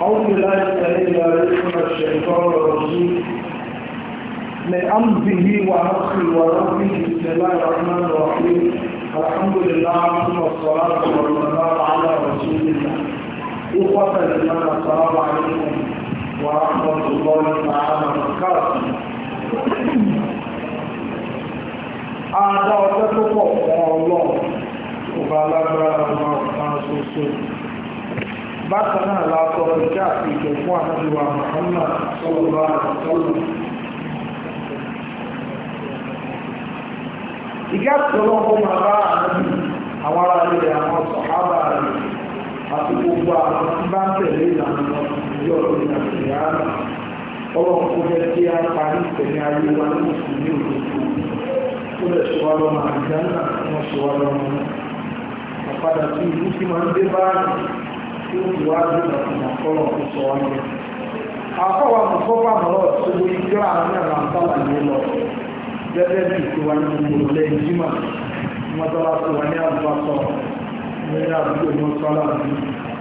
أعوذ بالله السميع العليم من الشيطان الرجيم من أمره ونفخه ونفخه بسم الله الرحمن الرحيم الحمد لله ثم الصلاة والسلام على رسول الله إخوة الإيمان السلام عليكم ورحمة الله تعالى وبركاته Àdá ọjọ́ tó pọ̀ fún ọlọ́run, ọba alágbára ọmọ ọ̀kan ṣoṣo. Bákan náà látọ̀ ìjá àti ìjọ fún ànábíwá Muhammad sọ́lọ́bà àtọ́lù. Ìgá tọ́lọ́ fún bàbá ànábì àwọn ará ilẹ̀ àwọn sọ̀hábà rẹ̀ àti gbogbo àwọn tí bá ń tẹ̀lé ìlànà ìjọ ìrìn àti ìyáàmà. Ọlọ́run kó jẹ́ kí á parí ìtẹ̀lé ayé wa ní mùsùlùmí òdodo ó lè ṣe wá lọ́mọ àjánà wọ́n ṣe wá lọ́mọ àpadà tí ìlú tí máa ń dé báyìí tí ó ti wá dé ìgbàkùnà kọ́lọ̀ tó sọ wá ní. àkọ́wà mọ̀fọ́fà mọ̀rọ̀ tó gbé ìjọ àwọn ẹ̀rọ àǹtàlàyé lọ gẹ́gẹ́ bí ìtura ní gbogbo lẹ́yìn jímà wọ́n tọ́lá sí wa ní àbúrò ní àdúgbò ní ọ̀sọ́lá bí.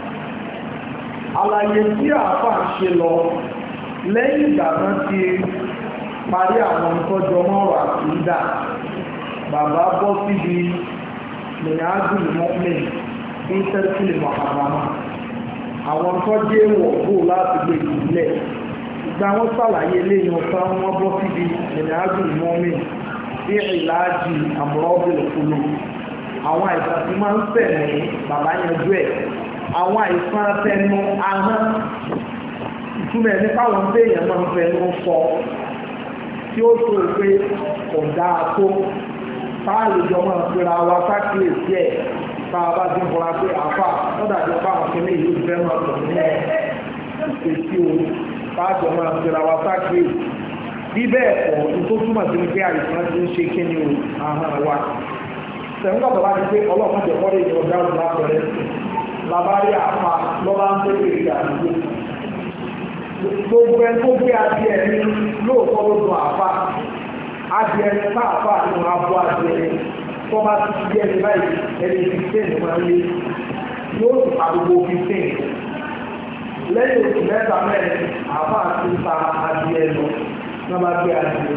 àlàyé tí àáfà ń ṣe lọ lẹ́yìn ìgbà kan ti parí àwọn ìtọ́jọ mọ́rọ̀ àtúndà bàbá bọ́ síbi mìíràn mọ́mìn ní tẹ́sílì mọ̀hàmámà àwọn tọ́jú èèwọ̀ bò láti gbé ìbílẹ̀ ìgbà wọn sàlàyé lẹ́yìn ọ̀sán wọn bọ́ síbi mìíràn mọ́mìn ní ìlàjì àmúrọ́bìlì fúlù àwọn àìsàn tí máa ń sẹ̀mí bàbá yanjú ẹ̀ àwọn àìsàn tẹnu ahọ́n ìtumọ̀ ẹ̀ nípa àwọn téèyàn máa ń fẹnu sọ tí ó tó pé kò dáa tó táàlì jọ máa pera wa sákìlèsí ẹ̀ tá a bá ti ń fọra pé àfà lọ́dà tó bá àwọn kìnìún yìí fẹ́ máa tọ̀ ní ìfèsì o táàjọ máa pera wa sákìlèsí bí bẹ́ẹ̀ kọ́ ní tó túmọ̀ sí pé àìsàn ti ń ṣe kíni o àhàn wa sẹ̀ńgbà tó bá ti pé ọlọ́pàá jẹ kọ́lé ìjọ dáhùn lápẹ̀rẹ̀ labárí àfa lọ́ba ń pè é ìgbà àdúgbò gbogbo ẹ tó gbé adìẹ ní lóòótọ́ ló dùn àfa adìẹ ní káàfà nínú abo adìẹ tó bá ti di ẹni báyìí ẹni fifteen máa ń lé yóò tún àdúgbò fifteen lẹ́yìn oṣù mẹ́ta mẹ́rin àfa ti ta adìẹ lọ náà bá gbé adìẹ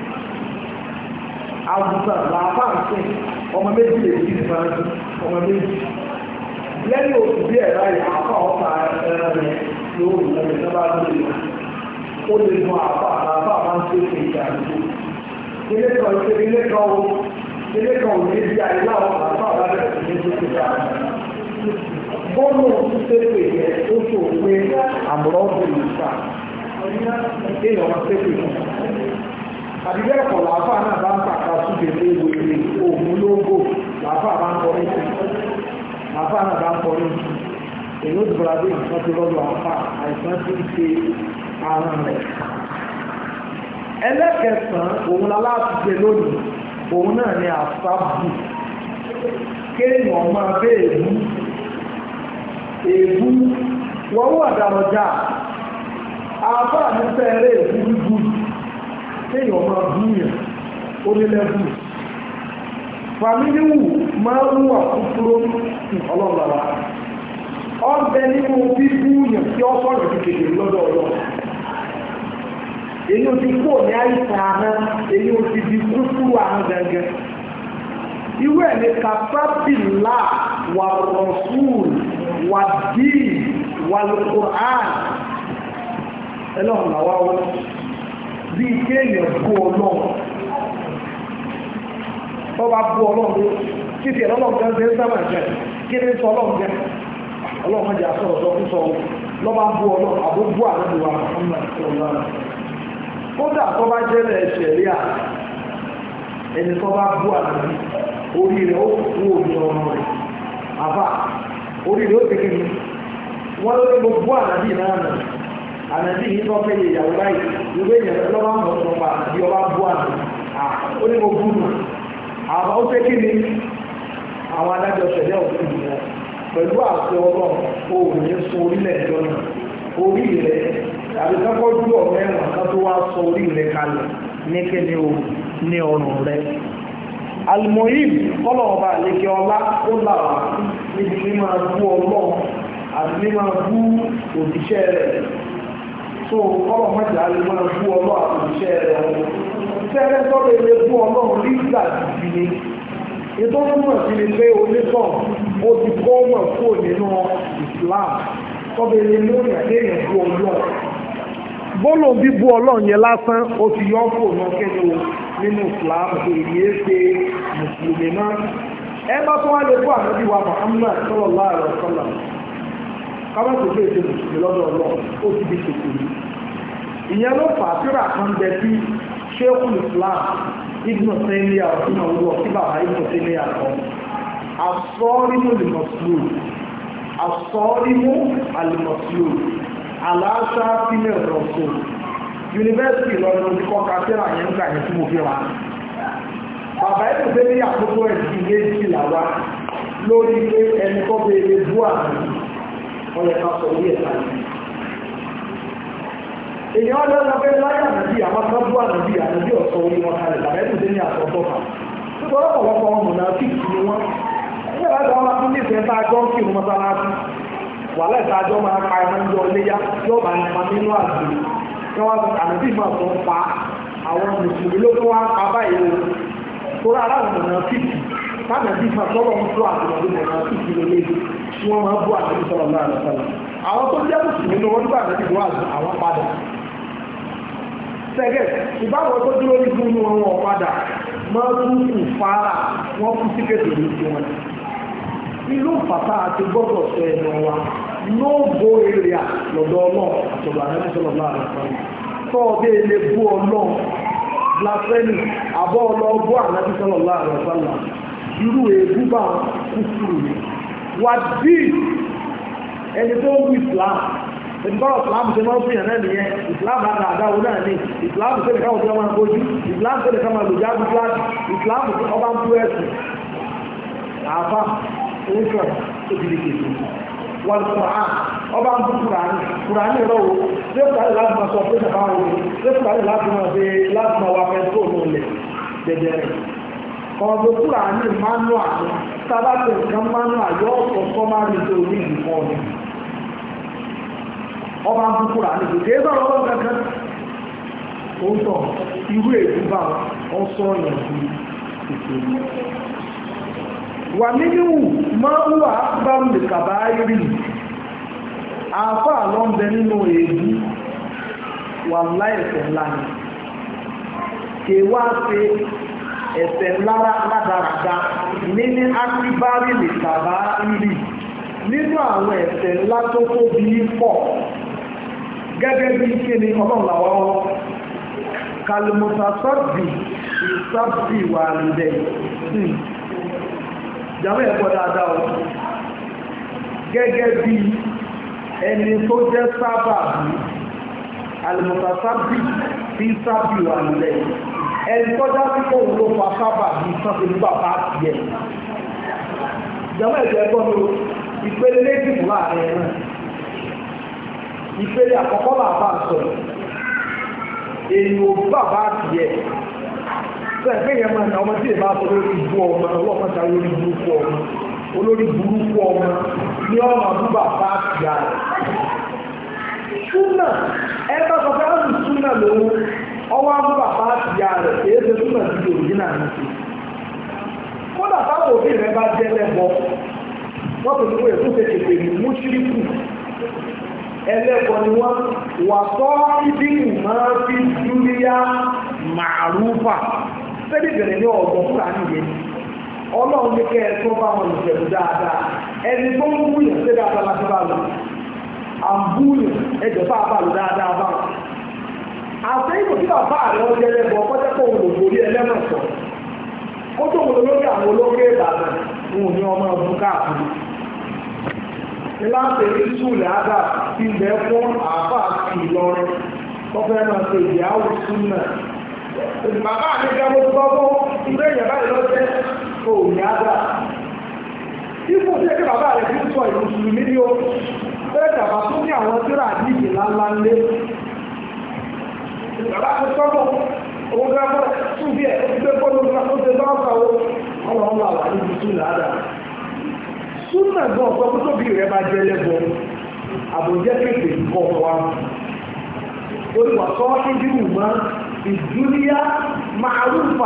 àgùntàn làáfà ń sìn ọmọ méjì lè fi ìfẹ́ ọmọ méjì lẹ́yìn oṣù díẹ̀ báyìí àfa ọ̀ta ẹran rẹ̀ yóò wù ú ní bá lórí rẹ̀ ó lè mú àbá àbá máa ń ṣe ṣe ìjà àdúgbò ilé kan ṣe ilé kan o ilé kan ò ní bí ayé láwọn àbá àbá bẹ̀rẹ̀ sí ní ṣe ìjà bọ́ọ̀lù ṣe pè yẹ ó ṣò pé àmúrọ̀ bèrè ìta èèyàn máa ṣe pè fún àdìgbẹ́ ẹ̀kọ́ làáfà náà bá ń pàkà súbẹ̀ ní ewu ilé òògùn lóńgò làáfà bá ń kọrin sí làáfà náà bá ń kọrin sí èyí ó dùbọ̀lá bí nǹkan ti rọ́lọ́ àpá àìsàn tí ń ṣe àrùn rẹ̀. ẹlẹ́kẹsàn-án òun la láti ṣe lónìí òun náà ni àfáàbù kéèyàn máa bẹ́ èébú èébú wọ́n wà dàrọ̀jà àbá mi fẹ́rẹ̀ èébú gbígbù kéèyàn máa búyàn onílẹ́bù fàmílíwù máa ń wà kúkúrú ọlọ́ọ̀lára ọbẹ̀ nínú bíbú yàn tí ó sọ̀rọ̀ ti kéde lọ́dọ̀ ọ̀lọ́ èyí ò ti kó ní àìsàn ahọ́n èyí ò ti di kúkúrú ahọ́n gangan irú ẹ̀ ní kàfábìlà wà rọ̀súùl wà díì wà lùkùrán ẹlọ́run làwa wọ́n bí kéèyàn bú ọlọ́run ọba bú ọlọ́run kí ti ẹ̀rọ ọlọ́run gan ṣe ń sábà jẹ kí ni sọ ọlọ́run jẹ ọlọ́run jẹ́ àṣọ ọ̀dọ́ fún sọ́wọ́ lọ́ba bú ọlọ́run àbúgbò àrẹ́bùwà ọmọ ìṣọ̀lá kódà tó bá jẹ́lẹ̀ ẹ̀ṣẹ̀ rí à ẹni tó bá bú àrẹ́bí orí rẹ̀ ó kú òní ọmọ rẹ̀ àbá orí rẹ̀ ó tẹ̀kẹ́ mi wọ́n ló ní gbogbo àrẹ́bí náà nà àrẹ́bí yìí tó fẹ́ ìyàwó báyìí ìwé ìyẹn lọ́ba mọ̀ ọ́ pa àrẹ́bí ọba bú àrẹ́bí ó ní mo bú nù àbá ó tẹ́kẹ́ mi àwọn adájọ́ ṣẹ̀dá òfin ìyẹn pẹ̀lú àṣẹ ọlọ́run o ò ní sọ orílẹ̀ èdè náà orí rẹ̀ àbí kọ́kọ́ dúró ọ̀rọ̀ ẹ̀wọ̀n kan tó wá sọ orí rẹ̀ kalẹ̀ ní kéde o ní ọrùn rẹ̀. alimoyim kọ́lọ̀ ọba àlekè ọlá ó là wá níbi tí máa bú ọlọ́run àti ní máa bú òjíṣẹ́ rẹ̀ so kọ́lọ̀ mọ́jà lè máa bú ọlọ́ àti òjíṣẹ́ rẹ̀ ọ̀hún tẹ́lẹ̀ tọ́lẹ̀ lè bú ọlọ́run rí ìgbà jìbì ni ètò túmọ̀ sí ni pé onítàn ó ti kọ́ mọ̀ kúrò nínú Islam tọ́lẹ̀ lè lórí àdéhùn bú ọlọ́run bọ́lọ̀ bíbú ọlọ́run yẹn lásán ó ti yọ́ kò náà kẹ́ni o nínú Islam tó yẹ ṣe mùsùlùmí náà ẹ bá tó wá lè bú ànábì wa Muhammad sallallahu alaihi wasallam káwọn tó fẹ́ ṣe mùsùlùmí lọ́dọ̀ ọlọ́run ó ti di ṣètò yìí ìyẹn ló fà á síra kan bẹ sí Sheikhul Islam Ibn Taymiyyah ọ̀tún náà wúwọ́ sí bàbá Ibn Taymiyyah kan asọ́rímù lìmọ̀sùlù asọ́rímù àlìmọ̀sùlù aláṣà sílẹ̀ rọ̀sọ̀ yunifásitì lọ́dún ti kọ́ kásẹ́rà yẹn ń gbà yẹn tí mo fi ra bàbá Ibn Taymiyyah àkókò ẹ̀sìn méjì làwa lórí pé ẹni kọ́ bẹ̀rẹ̀ bú àmì ọ̀yẹ̀ ká sọ orí ẹ̀ka yìí èèyàn ọjọ́ sọ pé láyé ànàbí àwọn kan bú ànàbí ànàbí ọ̀sọ̀ orí wọn kalẹ̀ bàbá Ibn Taymiyyah àtọ̀tọ̀ fà nítorí ọ̀pọ̀lọpọ̀ wọn mọ̀nà fíìsì ni wọ́n ẹgbẹ́ bá gbọ́ wọn fún nífẹ̀ẹ́ tá a jọ ń kí wọn mọ́sálásí wàhálà ìtajọ́ máa pa ẹ̀mọ́ ń jọ léyà yóò bá nípa nínú àgbè kí wọ́n sọ ànàbí máa sọ ń pa àwọn mùsùlùmí ló tó wá ń pa báyìí o torí aláwọ̀ mọ̀nà fíìsì tánàbí máa sọ́wọ́ ń tó àtìmọ̀dé mọ̀nà fíìsì lélẹ́yìn tí wọ́n máa bú ànàbí sọ̀rọ̀ náà lọ́sọ̀rọ̀ àwọn tó jẹ́ mùsùlùmí ni wọ́n nígbà ànàbí wà àwọn padà sẹ́gẹ̀ ìbáwọn tó dúró ní fún wọn wọn padà máa tún kù fara wọn kú sí kéde ní ti wọn ìlú fàtà àti gbọ́dọ̀ sọ ẹnu wa nóòbó èrè à lọ́dọ̀ ọlọ́ọ̀ àtọ̀dọ̀ àrẹ́bí sọ̀rọ̀ bá rẹ̀ sọ̀rọ̀ tó ọdẹ ilé bú ọlọ́ọ̀ blasphemy àbọ̀ ọlọ́ọ̀bọ̀ àrẹ́bí sọ̀rọ̀ bá rẹ̀ sọ̀rọ̀ irú èébú bá kúkúrú ni wà dí ẹni tó ń wú Islam ìgbọ́rọ̀ islam ṣe máa ń fìyàn náà nìyẹn islam àgbà àdáwò náà ní islam tó lè káwọn tó máa bójú islam tó lè ká máa lòjá bí flag islam tó ọba ń bú ẹ̀sìn àfá oúnjẹ tó ti di kèsì wọn kùrán ọba ń bú kùrán kùrán rọ o ṣé kùrán láti máa sọ pé ṣàbá wọn ṣé kùrán láti máa ṣe láti máa wá fẹ́ tó òun lẹ̀ dẹ̀dẹ̀rẹ̀ ọ̀dọ̀ kùrán ní manual sábàtì nǹkan manual yọ ọ̀sọ̀ sọ́márì tó ní ìdìkan ọ̀dọ̀ ọba ń kúkúrà níbi kí ébà ọlọ́run kankan ó ń tọ̀ irú èdè bá wọn sọ ọ̀yàn sí ìṣèlú wà nínú máa ń wà bá ń lè kàbá rí àáfàá lọ ń bẹ nínú èdè wà láìsẹ̀ ńlá ni kì í wá ṣe ẹ̀ṣẹ̀ ńlá ládàradà nínú akíbárì lè kàbá rí nínú àwọn ẹ̀ṣẹ̀ ńlá tó tóbi pọ̀ gẹ́gẹ́ bí kí ni ọlọ́run làwọn ọwọ́ kalimota sọ́bì ìsọ́bì wà lùdẹ̀ jàmọ́ ẹ̀kọ́ dáadáa o gẹ́gẹ́ bí ẹni tó jẹ́ sábà bí kalimota sọ́bì ìsọ́bì wà lùdẹ̀ ẹni tó já sí kóhun ló fa sábà bí sọ́bì ní bàbá tiẹ̀ jàmọ́ ẹ̀kọ́ mi o ìpele méjì fún láàrin ẹ̀ náà ìpele àkọ́kọ́ bàbá sọ̀rọ̀ èyí ò bàbá àtìyẹ sẹ́ẹ̀fẹ́ yẹn máa ní ọmọ tí èbá sọ lórí ibú ọmọ ọlọ́pàá ta lórí burúkú ọmọ olórí burúkú ọmọ ní ọmọ àbú bàbá àtìyà rẹ̀ súnà ẹ bá sọ pé àwọn súnà lòun ọwọ́ àbú bàbá àtìyà rẹ̀ èyí ṣe súnà sí òrìjínà ní ṣe kódà táwọn òbí rẹ bá jẹ́ lẹ́bọ wọ́n tó ní pé èkó ṣe kékeré mú ṣíríkù ẹlẹ́kọ̀ọ́ ni wọ́n wà tọ́ ibi máa fi dúníyà màrúfà sẹ́dí bẹ̀rẹ̀ ní ọ̀gbọ̀n fúnra nìyẹn ọlọ́run ní kẹ́ ẹ tó bá wọn ìjẹ̀bù dáadáa ẹni tó ń búyàn sí dáadáa láti bá lò àbúyàn ẹjọ́ bá bá lò dáadáa bá wọn. àti ìbò tí bàbá rẹ̀ ọjọ́ ẹlẹ́bọ̀ ọkọ́jẹ́ kó wọn lò borí ẹlẹ́mọ̀ sọ ó tó wọn lórí àwọn olóńgbé ìbàdàn wọn ò ní ọmọ ọdún káàkiri láti rí súlẹ̀ ádá tí ń bẹ fún àbá àti ìlọrin tó fẹ́ máa ṣe ìyàwó súnmọ̀. Bàbá mi gẹ́gẹ́ tó gbọ́ ilé ìyẹn báyìí lọ jẹ́ kò ní ádá. Ipò tí ẹgbẹ́ bàbá rẹ̀ fi ń sọ ìmùsùlùmí ní o, bẹ́ẹ̀ dàbà tó ní àwọn tíra àdíjì ńláńlá ńlé. Bàbá mi sọ́kọ̀ owó gbẹ́gbẹ́ tún bí ẹ̀ ó ti gbé gbọ́dọ̀ ó ti bá ọ̀sà o, ọlọ́run wà wà níbi súlẹ̀ ádá súnà gan ọ̀pọ̀ tó tóbi rẹ̀ bá jẹ́ lẹ́bọ̀ àbójẹ́ kéèké kọ̀ wa lórí wà sọ ìdíwù mọ́ ìdúníyà màálùfà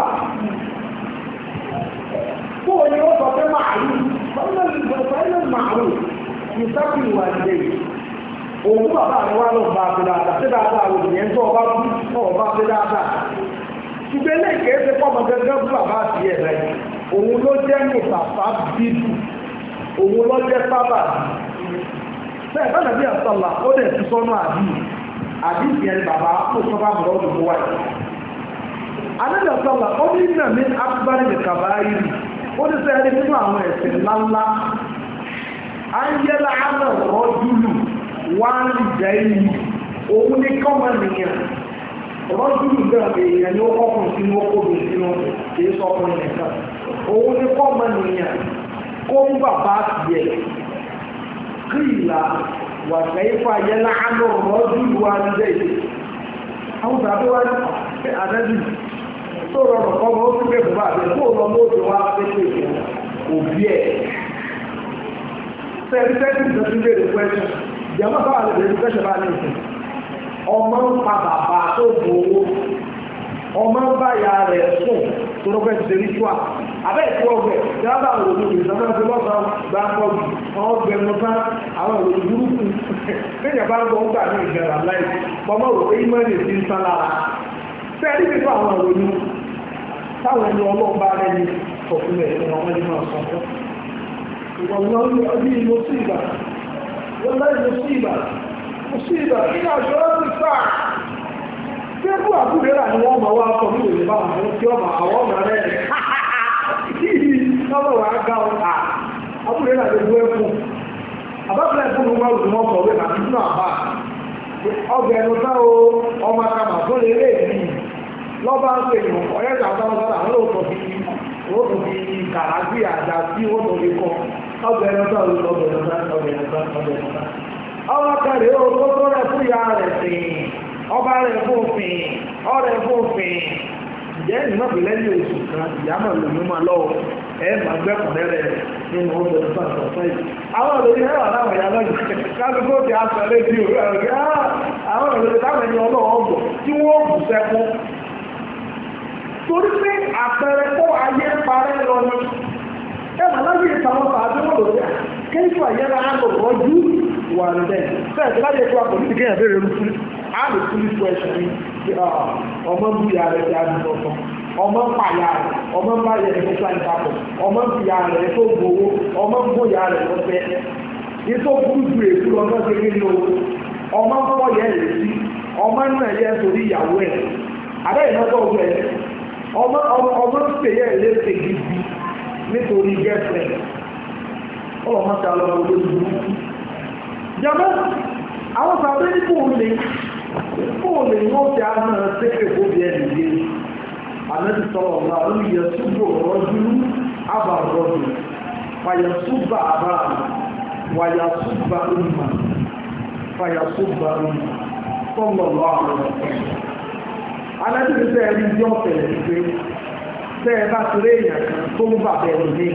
kó o ní ó sọ pé màálù fẹ́lẹ́ màálù ìsáfì ìwà ìdè òun bàbá rẹ wá lọ bá a fi dáadáa sí dáadáa òun yẹn tó ọba tó ọba fi dáadáa ṣùgbọ́n eléyìí kìí ṣe pọ́ ọmọ gẹ́gẹ́ bí bàbá àti ẹ̀ rẹ̀ òun ló jẹ́ mùsàfà bíbù òun ló jẹ́ sábà bẹ́ẹ̀ bá nàbí àtàlà ó dẹ̀ ti sọ́nù àbí àbí ìyẹn bàbá ó sọ́bà mọ̀ ọ́ dùn wáyé. Ànábì àtàlà ó ní nà ní akpari ní kàbáyé ó ní sẹ́yìn ní nínú àwọn ẹ̀sìn ńláńlá. Ayẹ́lá àná rọ́júlù wá ń jẹ́ yìí òun ní kọ́mọ nìyẹn. Rọ́júlù náà èèyàn ní ó kọ́kùn sínú okòbí sínú kìí sọ́kùnrin nìkan. Òun ní kọ́mọ nìyẹn kó ń bàbá tiẹ̀ kíìlà wà kẹ́yìfà yẹlá àánú rọ́jú wa nílẹ̀ yìí àwọn tàbí wá ní àdájú tó rọrùn kọ́ mọ́ ó sì pé bàbá àti kó lọ lóòdù wá pépè fún òbí ẹ̀ sẹ́ẹ̀rí sẹ́ẹ̀rí ìtọ́jú lè rí pẹ́ṣẹ̀ jẹ́mọ́ bá lè rí pẹ́ṣẹ̀ bá ní ìsìn ọmọ ń pa bàbá tó bu owó ọmọ ń bá ya rẹ̀ sùn tó lọ́pẹ́ ti ṣe ritual abẹ́ ìfọ́ ọgbẹ̀ tí wọ́n bá wò ó lè sọ́nà tí wọ́n sọ gbà pọ̀ jù wọ́n gbẹ mọ́ bá àwọn ìròyìn burúkú lẹ́yìn bá ń bọ̀ ń gbà ní ìgbẹ̀rà láì pọ́mọ́ rò pé ìmọ̀ lè ti ń sá lára fẹ́ẹ́ rí nínú àwọn ìròyìn táwọn ẹni ọlọ́run bá rẹ̀ ní sọ̀kúnlẹ̀ fún ọmọ ẹni máa sọ fún ìwọ̀n ọdún ìlú sí ìgbà wọ́n láì lọ sí ìgbà mo sí ìgbà nínú àjọ láti sáà Fẹ́bù àbúrẹ́ rà ni wọ́n máa wá sọ ní òye bá wọn tí ọmọ àwọn ọmọ rẹ̀ lọ́wọ́ wà á ga ọ̀tà àbúrẹ́ rà lè wú ẹkùn. Àbábílẹ̀ ẹ̀kún ló wá òdùmọ̀ kọ̀wé nà nínú àbá. Ọgbẹ̀ ẹnu sá o, ọmọ akama tó lè lè bí. Lọ́ba ń pè nù, ọ̀yẹ́ ìjà ọ̀tá wọn sára, àwọn òtò fi òtò fi kàràgbé àjà sí òtò fi kọ́. Ọgbẹ̀ ẹnu sá o, ọgbẹ̀ ẹnu sá, ọgbẹ̀ ẹnu sá, ọgbẹ̀ ẹnu sá. Ọmọ akẹ́rẹ́ o, tó tó rẹ̀ fún ìyá rẹ̀ sìn ọba rẹ̀ fòfin ọrẹ̀ fòfin ǹjẹ́ ìmọ̀pẹ̀ lẹ́yìn oṣù kan ìyámọ̀ lòún máa lọ́wọ́ ẹ máa gbẹ́kùnrin rẹ̀ nínú ọgbẹ̀ tó àtọ̀ sẹ́yìn. àwọn òròyìn ẹ̀rọ láwọn ìyá lọ́jọ́ kálukó ti aṣọ rédíò rẹ̀ àwọn òròyìn táwọn ẹni ọlọ́wọ́ ọgbọ̀ tí wọ́n kù sẹ́kún. torí pé àpẹẹrẹ kó ayé parẹ́ lọ ni ẹ máa láyé ìtàwọn tàbí wọn lò dé kéjù àyẹ́rẹ́ á lò rọ́jú wà ní bẹ́ẹ̀ bẹ́ẹ̀ tí láyé tó àpò nídìí kéèyàn béèrè rúfú á lè fún ní question ní ọmọ bú ya rẹ̀ ti àdúgbò kan ọmọ ń pa ya rẹ̀ ọmọ ń bá yẹ ní sáyẹn papọ̀ ọmọ ń fi ya rẹ̀ tó gbowó ọmọ ń bó ya rẹ̀ lọ́fẹ́ ètò burú ju èkú lọ náà ṣe kí ni o ọmọ ń fọ́ yẹ rẹ̀ sí ọmọ ń nà yẹ sórí ìyàwó ẹ̀ abẹ́ ìnáwó ọgbẹ́ ọmọ ọmọ ń pè yẹ léṣe gidi nítorí girlfriend ọlọ́mọta lọ́wọ́ olóògbé jama àwọn sàbẹ́ ní fóòlè fóòlè wọ́n ti àmà sẹ́kẹ̀ fóbi ẹni gbé àmẹ́sì sọ́rọ̀ ọ̀la ó yẹ súbò rọ́jú àbàrọ̀dù fàyà súbà àbá wàyà súbà ọmọ fàyà súbà ọmọ sọ́lọ̀ lọ́ àwọn ọ̀pẹ̀ alẹ́bí sẹ́ ẹni tí ọ̀fẹ́ ẹ̀ gbé sẹ́ ẹ bá ti rí èèyàn kan tó ń bàbẹ̀ ẹ̀rù ní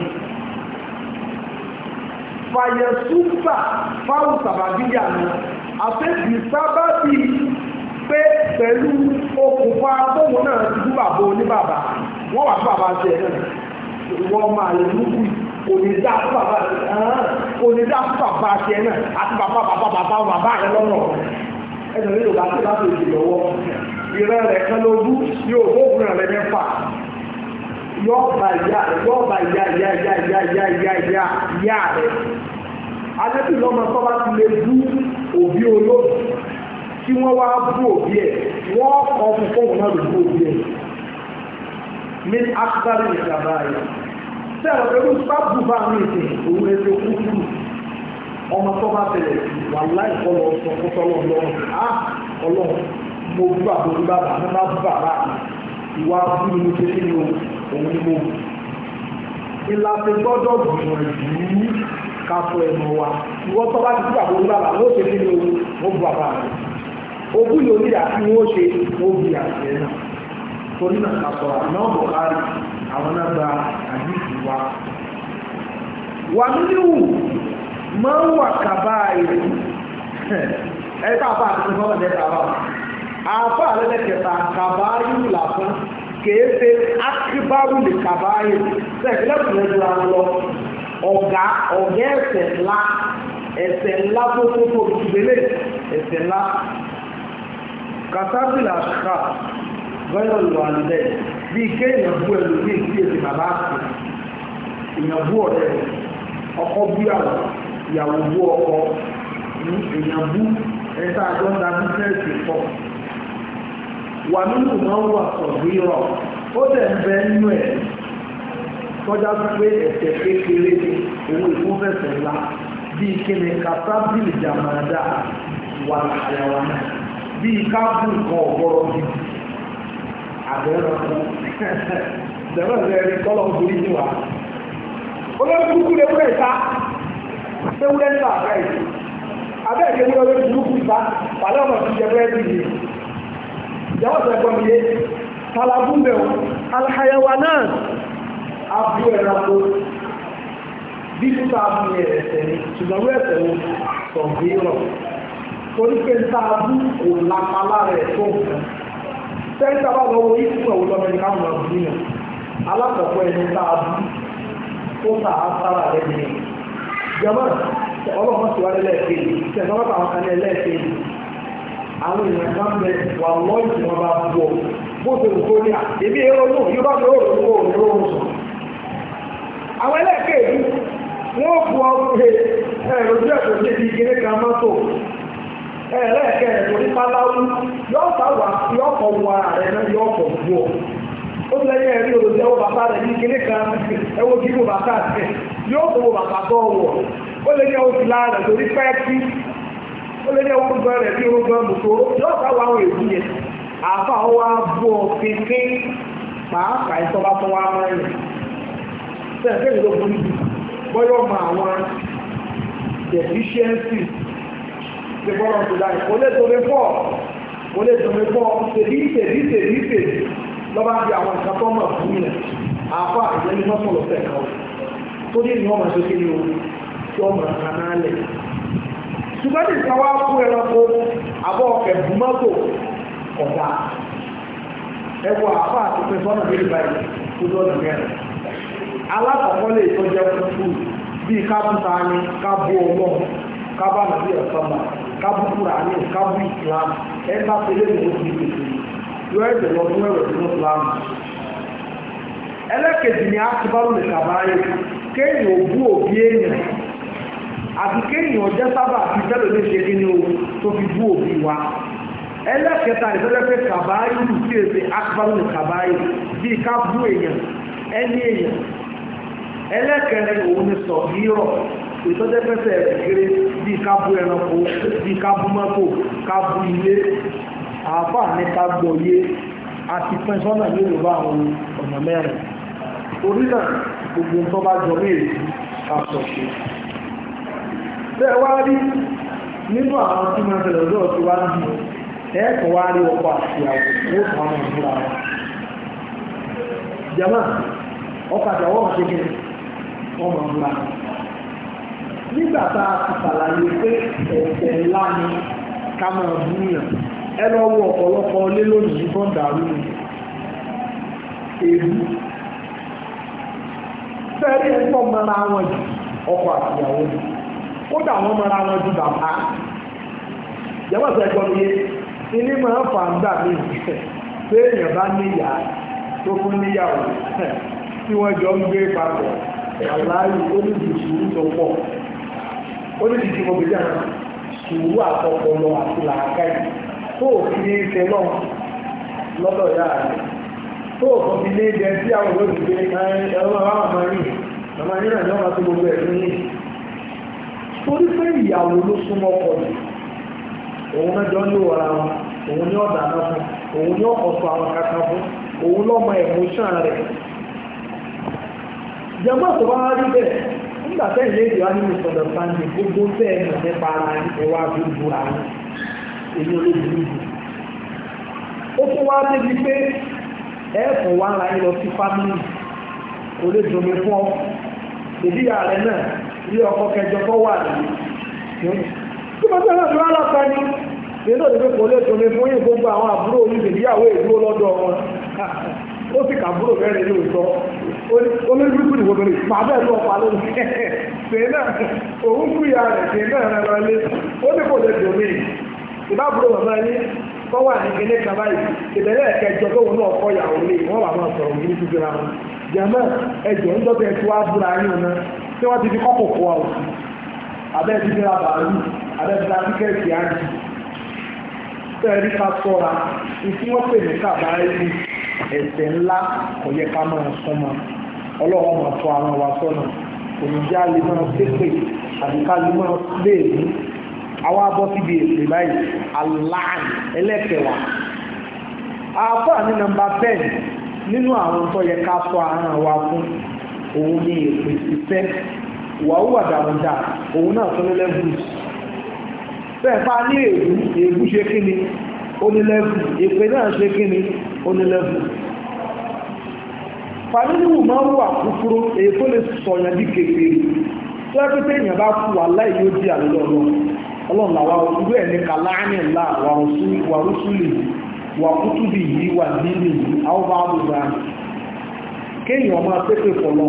fàyẹ̀súgbà fáwọn sàbàbíyà ni àfẹ́bí sábàbí pé pẹ̀lú okùnfà tóun náà ti bú bàbá oníbàbá wọ́n wà fún bàbá ṣe ẹ̀ náà wọ́n máa lè lúkú kò ní dá fún bàbá kò ní dá fún bàbá ṣe ẹ̀ náà àti bàbá bàbá bàbá bàbá rẹ lọ́nà ẹ̀sìn ní yorùbá tí láti èdè lọ́wọ́ ìrẹ́ rẹ̀ kan lójú yóò gbóògùn rẹ̀ mẹ́fà yóò bá ìyá rẹ̀ yóò bá ìyá ìyá ìyá ìyá ìyá ìyá ìyá ìyá rẹ̀ alẹ́bí lọ́mọ tó bá ti lè bú òbí olóòtú tí wọ́n wá bú òbí ẹ̀ wọ́n kọ́ fún fóun náà lè bú òbí ẹ̀ ní akitari ìjàmbá rẹ̀ sẹ́wọ̀n pẹ̀lú sábù bá mi ìsìn òun lè fi kú kú ọmọ tó bá tẹ̀lé wà láì kọ́ lọ sọ fún tọ́lọ́ lọ́wọ́ á ọlọ́run mo bú àbójú bàbá mi má bú bàbá mi ìwà bú mi ní ṣe nínú òun ni mo bù ìlàsẹ̀ gbọ́dọ̀ gbìyànjú kásọ ẹnu wa ìwọ́n tó bá ti kú àbójú bàbá ló ṣe nínú òun mo bú bàbá mi ogún yóò ní àti wọ́n ṣe wọ́n bí àṣẹ náà torí náà kásọ àná bọ̀kárí àwọn náà gba àdìsí wa wà nínú máa ń wà kàbá ìlú ẹ ká àfa àti sọ́nà mẹ́ta wà àfa àlẹ́lẹ́kẹta kàbáyé làfún kèé ṣe akíbárù lè kàbáyé sẹ́kìlẹ́kùn lẹ́jọ́ àwọn lọ ọ̀gá ọ̀gá ẹ̀ṣẹ̀ ńlá ẹ̀ṣẹ̀ ńlá tó tó tó ìgbélé ẹ̀ṣẹ̀ ńlá kàtàbílà ṣá gbẹ́rọ̀ lọ àlùdẹ́ bí kéèyàn bú ẹlò ní ìdí èdè bàbá àti èèyàn bú ọ̀rẹ́ rẹ̀ ọkọ bú ìyàwó ìyàwó bú ọkọ ní èèyàn bú ẹ̀ta àjọ ń da bísẹ́ẹ̀sì pọ̀ wà nínú náà wà sọ̀rọ̀ rọ̀ ó dẹ̀ ń bẹ nínú ẹ̀ tọ́já sí pé ẹ̀ṣẹ̀ kékeré ni owó ìfúnfẹ̀sẹ̀ ńlá bíi kíni kàtàbílì jàmàdà wà àyàwó náà bíi káàbù nǹkan ọ̀gbọ́rọ̀ bíi àbẹ̀rẹ̀ fún dẹ̀rẹ̀ rẹ̀ kọ́lọ̀ ògbórí ní wa olórí burúkú lè wúrẹ̀ ìta ewúrẹ́ ńlá àbẹ́ ìlú abẹ́ ìlú ewúrẹ́ olórí burúkú ìta pàlẹ́ ọmọ ti jẹ bẹ́ẹ̀ bí yìí ìjọba sọ ẹgbọ́n mi yé talabu bẹ̀ wọ́n alhayawa náà abu ẹranko bí títà abu yẹ ẹsẹ̀ ni ṣùgbọ́n wọ́n ẹsẹ̀ wo sọ̀gbìrọ̀ torí pé ń ta abu kò lápá lára ẹ̀ tó nǹkan sẹ́ńtà bá lọ wo ìfún ẹ̀wọ̀ lọ́mọ ní káwọn ọ̀gbìn yẹn alákọ̀ọ́kọ́ ẹni tá a bú tó ta á sára rẹ̀ ní jẹ́mọ́ ọlọ́mọ tí wàá lẹ́ẹ̀kejì tẹ̀sán bá àwọn kan lẹ́ẹ̀kejì àwọn èèyàn kan bẹ wà lọ́ọ̀yì tí wọ́n bá bú ọ bó ṣe wù kó ní à èmi èrò nù yóò bá mi ó rò ó rò ó sùn. àwọn ẹlẹ́ẹ̀kejì wọ́n bu ọ pé ẹ̀rọ jẹ́ kò sí ibi kíní kan mọ́tò ẹ̀ẹ́lẹ́ẹ̀kẹ́ ẹ̀rọ ní páláwú yóò sáwà yóò kọ̀ wọ ara rẹ̀ náà yóò kọ̀ bú ọ. ó ti lẹ́yìn ẹ̀rí òròjẹ́ ẹwọ́ bàbá rẹ̀ ní kíní kan ẹwọ́ kí mo bàbá rẹ̀ yóò kọ̀ wọ bàbá tó wọ̀ ó lè ní ẹwọ́ ti lára rẹ̀ torí pẹ́ẹ́kì ó lè ní ẹwọ́ gbọ́ rẹ̀ bí orúkọ mùsòrò yóò sáwà àwọn èdè yẹn àfa wa bú ọ kékeré pàápàá ìtọ́ba tó wá máa yẹn sẹ́ẹ̀kẹ́ ìlú burú jù bọ́yọ̀ mọ àwọn deficiencies ti bọ́rọ̀ tó dáa kò lè tóbi pọ̀ kò lè tóbi pọ̀ tèbí tèbí tèbí tèbí lọ́ba bí àwọn nǹkan tó mọ̀ fún yẹn àfa ìyẹn ní mọ́tò lọ́sẹ̀ kan o tó ní ìwọ̀n máa ṣe kéde o tí wọ́n máa kan náà lẹ̀. ṣùgbọ́n ní ìkan wá fún ẹranko àbọ̀ ẹ̀bùn mọ́tò ọ̀dà ẹwọ àfa àti pé sọ́nà bí ìbáyìí tó lọ́nà mẹ́rin alákọ̀ọ́kọ́ lè tó jẹ́ fúfú bíi kábùtà ni kábù ọlọ́run kábà nàbí ọ̀sánmà kábù kúránì kábù islam ẹ bá tẹlẹ ní oṣù ìpèsè yóò ẹ̀jẹ̀ lọ fún ẹ̀rọ sínú islam. ẹlẹ́kẹ̀jì ni akíbárò lè kàbáyé kéèyàn òbú òbí èèyàn àti kéèyàn jẹ́ sábà fi tẹ́lẹ̀ lè ṣe kí ni o tó fi bú òbí wa ẹlẹ́kẹta ìfẹ́lẹ́fẹ́ kàbáyé lù sí èsè akíbárò lè kàbáyé bíi ká bú èèyàn ẹni èèyàn ẹlẹ́kẹrin òun ni sọ hírọ̀ ìtọ́jẹ́fẹ́sẹ̀ kéré bí kábú ẹranko bí kábú mọ́tò kábú ilé àáfàá ní kágbọ́ yé àti pẹ́sọ́nà nílùú bá àwọn ọ̀nà mẹ́rin torí náà gbogbo tó bá jọ méjì àsọ̀ṣe bẹ́ẹ̀ wá rí nínú àwọn tí wọ́n tẹ̀lé ọjọ́ tí wá ń bì ẹ̀ẹ́kọ̀ wá rí ọkọ̀ àti àwọn owó kan náà múra wọn jama ọkọ̀ àti àwọn ọmọ ṣe kí wọ́n mọ̀ múra wọn nígbà tá a ti ṣàlàyé pé ẹ̀ṣẹ̀ ńlá ni ká máa búyàn ẹ lọ wo ọ̀pọ̀lọpọ̀ lé lónìí tó ń dàrú ni èébú fẹ́ẹ́rí ẹ̀fọ́ mọ́ra wọn jù ọkọ àtìyàwó ni kódà wọ́n mọ́ra wọn jù bàbá ìjọba sọ ẹjọ́ mi yé ilé máa ń fà ń gbà mí pé èèyàn bá níyà tó fún níyàwó tí wọ́n jọ ń gbé papọ̀ àláyé onídìí tó pọ̀ onídìí mo bèèrè àwọn sùúrù àtọpọlọ àti làákàyè tó òfin ní ìfẹ́ náà lọ́dọ̀ ìyá rẹ̀ tó òfin ní ìjẹ tí àwọn olóògbé ẹ̀rọ àwọn ọmọ yìí ọmọ yìí náà ní ọmọ tó gbogbo ẹ̀sùn yìí torí pé ìyàwó ló súnmọ́ ọkọ rẹ̀ òun náà jọ ń lò wọ́ra wọn òun ní ọ̀dà náà fún òun ní ọ̀sọ̀ àwọn kankan fún òun lọ́mọ ẹ̀mọ́ṣán rẹ̀ jẹ́mọ́ tó bá rí bẹ́ẹ̀ nígbà tẹ́yìn lè yọ ní ìsọ̀dọ̀ sáńdì gbogbo tẹ́ ẹ̀ mọ̀ nípa ara ẹwà gbogbo ara èyí olóògùn ìlú ó tún wá débi pé ẹ̀ẹ̀kùn wá ara yín lọ sí fámìlì kò lè dùnmí fún ọ ìdí ààrẹ náà ilé ọkọ kẹjọ kọ wà nìyí tí mo tẹ́lẹ̀ tó rárá ní nínú òdìbò kò lè tòmí fún yín gbogbo àwọn àbúrò oníṣègbéyàwó èdúró lọ́dọ̀ wọn ó sì kàbúrò mẹ́rin ní òótọ́ olójúkú ni gbogbo rẹ̀ máa bẹ́ẹ̀ lọ pa lórí ṣe náà òun kú ìyá rẹ̀ ṣe náà rẹ̀ lọ lé ó ní kò lè tòmí ìbábúrò bàbá yín tó wà ní kíní kan báyìí ìbẹ̀rẹ̀ ẹ̀kẹjọ tó wọn náà kọ́ ìyàwó lé wọ́n wà máa sọ̀rọ̀ ní títí ra wọn jẹ́mọ́ ẹjọ́ ń dọ́tẹ̀ tí wàá búra yín ọ̀nà tí wọ́n ti fi kọ́kọ̀ kọ́ àwọn abẹ́ ti fi ra bàálù abẹ́ ti ra tíkẹ́ẹ̀tì ájì tẹ́ẹ̀rí ká sọ́ra ìtí wọ́n pè ní kàbáyé ẹ̀ṣẹ̀ ńlá kò yẹ ká máa súnmọ́ ọlọ́run máa tọ́ àwọn wa sọ́nà ònìjà lè máa ṣépè àbí ká lè máa léèmí àwọn abọ́ síbi èpè báyìí aláàn ẹlẹ́kẹ̀wà àfọ́ ní nọ́mbà ten nínú àwọn tó yẹ ká sọ àárín wa fún òun ní èpè sísẹ́ wàhùn àdàmúdà òun náà tó ní lẹ́gùs bẹ́ẹ̀ bá ní èébú èébú ṣe kí ni ó ní lẹ́gùn èpè náà ṣe kí ni ó ní lẹ́gùn fàmílìwù máa ń wà kúkúrú èyí tó lè sọ̀yàn bí kékeré tó ẹ́ pé téèyàn bá kú wà láì yóò di àlọ́ ọlọ́run ọlọ́run làwa irú ẹ̀ ní kàláánì ńlá wà rúṣùlì wà kútùbì yìí wà nílì yìí àwọn bá wù dá kéèyàn máa pépè fọlọ́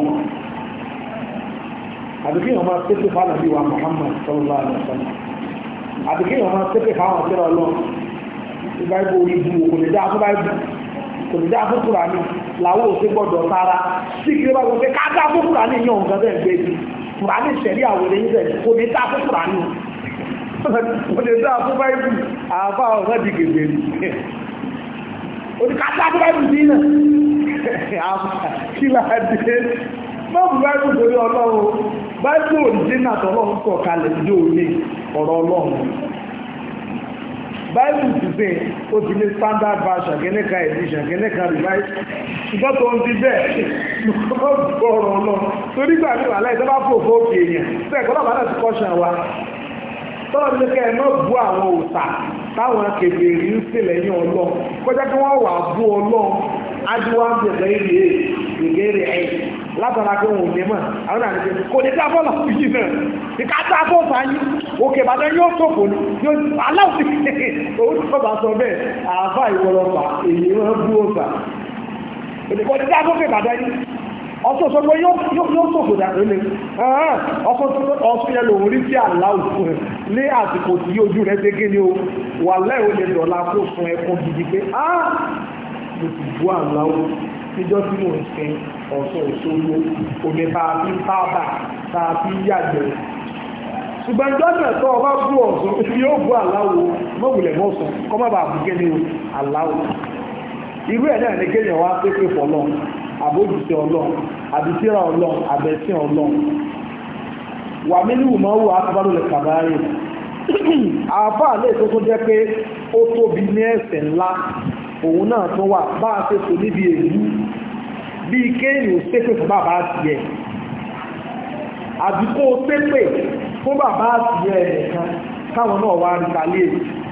àbí kéèyàn máa pépè fànàbí wa Muhammad sallallahu alaihi wasallam àbí kéèyàn máa pépè fáwọn ọ̀sẹ̀rọ̀ ọlọ́run ìbáyìí orí bu kò lè dá fún báyìí kò lè dá fún Kùránì làwọn ò sí gbọ́dọ̀ tara sí kí ló bá gbọ́ pé ká dá fún Kùránì yàn nǹkan bẹ́ẹ̀ gbé ni Kùránì sẹ̀rí àwọn ènìyàn bẹ́ẹ̀ kò lè dá fún Kùránì kò lè dá fún báyìí àbá ọ̀rọ̀ di gègé ni oníkàtà fún báyìí sí náà kí là á dé mọ́bù báyìí torí ọlọ́run báyìí òrìjínà tọ́lọ́run kọ̀ kalẹ̀ ní òní ọ̀rọ̀ ọlọ́run báyìí ti sè ó ti ní standard version kẹ́nẹ́ka edition kẹ́nẹ́ka revise ṣùgbọ́n tó ń ti bẹ́ẹ̀ lọ́kọ́ ọ̀rọ̀ ọlọ́run torí gbà ní wàhálà ìjọba fò fóòkè èèyàn bẹ́ẹ̀ kọ́ lọ́bàá náà ti kọ́ṣàn wa tọ́lọ́ ní kẹ́ ẹ má bú àwọn òòṣà táwọn kèfèrí ń sè lẹ́yìn ọlọ́run kọjá kí wọ́n wà bú ọlọ́run adúwà ń bẹ̀rẹ̀ ilé ìgbèrè ẹ̀ látara pé wọn ò ní mọ̀ àwọn àti ṣe kò ní dá bọ́ọ̀lù yìí náà ìka dá bọ́ọ̀lù sáyé òkè ìbàdàn yóò sòfò ní yóò aláwọ̀ òun tó bá sọ bẹ́ẹ̀ àáfà ìwọlọ́pàá èyí wọn bú ọ̀sà kò ní dá bọ́ọ̀lù ìbàdàn yìí ọ̀sọ̀ sọ pé yóò sòfò dàgbé lé ọ̀sọ̀ yẹn lòun rí sí aláwọ̀ ní àsìkò tí ojú rẹ̀ ṣe gé ni o wà lẹ́yìn ó lè dọ̀la kó sun ẹkún gidi pé ah mo ti bú àláwọ̀ níjọ́ tí mò ń sin ọ̀sán òṣogbo omi tá a fi ń tábà tá a fi ń yàgbẹ́ ṣùgbọ́n ìjọ́ náà tó ọba bú ọ̀sán yóò bú àláwọ̀ mọ̀wùlẹ̀ mọ́sàn kọ́ má bàa bú gẹ́ni o àláwọ̀ irú ẹ̀ náà ní kéèyàn wá pépè fọlọ́ àbójútó ọlọ́run àbítíra ọlọ́run àbẹ̀sìn ọlọ́run wà mílíọ̀nù máa wù akọ́bárò lè kàbáyé àáfàá lè tó tó jẹ́ pé ó tóbi ní ẹ̀ṣẹ̀ ńlá òun náà tún wà bá a ṣe tò níbi èyí bí kéèyàn ṣépè fún bàbá àtìyẹ àbí kó ṣépè fún bàbá àtìyẹ ẹ̀nìkan káwọn náà wá rí kálíè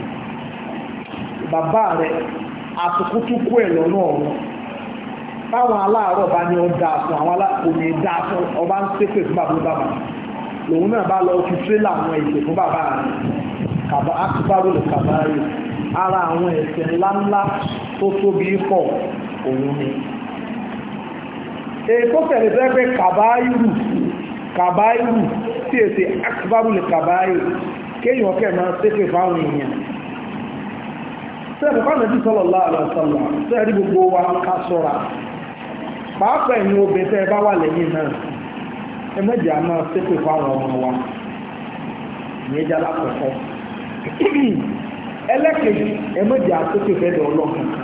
bàbá rẹ̀ àtùkútùkú ẹ̀ lọ́nà ọ̀run táwọn aláàárọ̀ bá ní ọjà fún àwọn alákòóní dá fún ọba ń ṣépè fún bàbá bàbá lòun náà bá lọ fi tírélà àwọn ìpè fún bàbá rẹ̀ kàbá akúbárò lè kàbá rẹ̀ ara àwọn ẹ̀ṣẹ̀ ńláńlá tó tóbi pọ̀ òun ni èkó tẹ̀lé fẹ́ kàbáyìrù kàbáyìrù tí èsì akíbárù lè kàbáyìrù kéèyàn kẹ́ máa ṣépè fáwọn èèyàn sẹ́ẹ̀bù fáwọn ẹbí sallallahu alaihi wasallam sẹ́ẹ̀rí gbogbo wa ká sọ́ra pàápàá ẹ̀yin obìnrin tẹ́ ẹ bá wà lẹ́yìn náà ẹ mẹ́jẹ̀ á máa ṣépè fáwọn ọmọ wa ìyẹn jẹ́ alákọ̀ọ́kọ́ ẹlẹ́kẹ̀ẹ́jì ẹmọ́jà àtókè fẹ́dọ̀ ọlọ́kan kan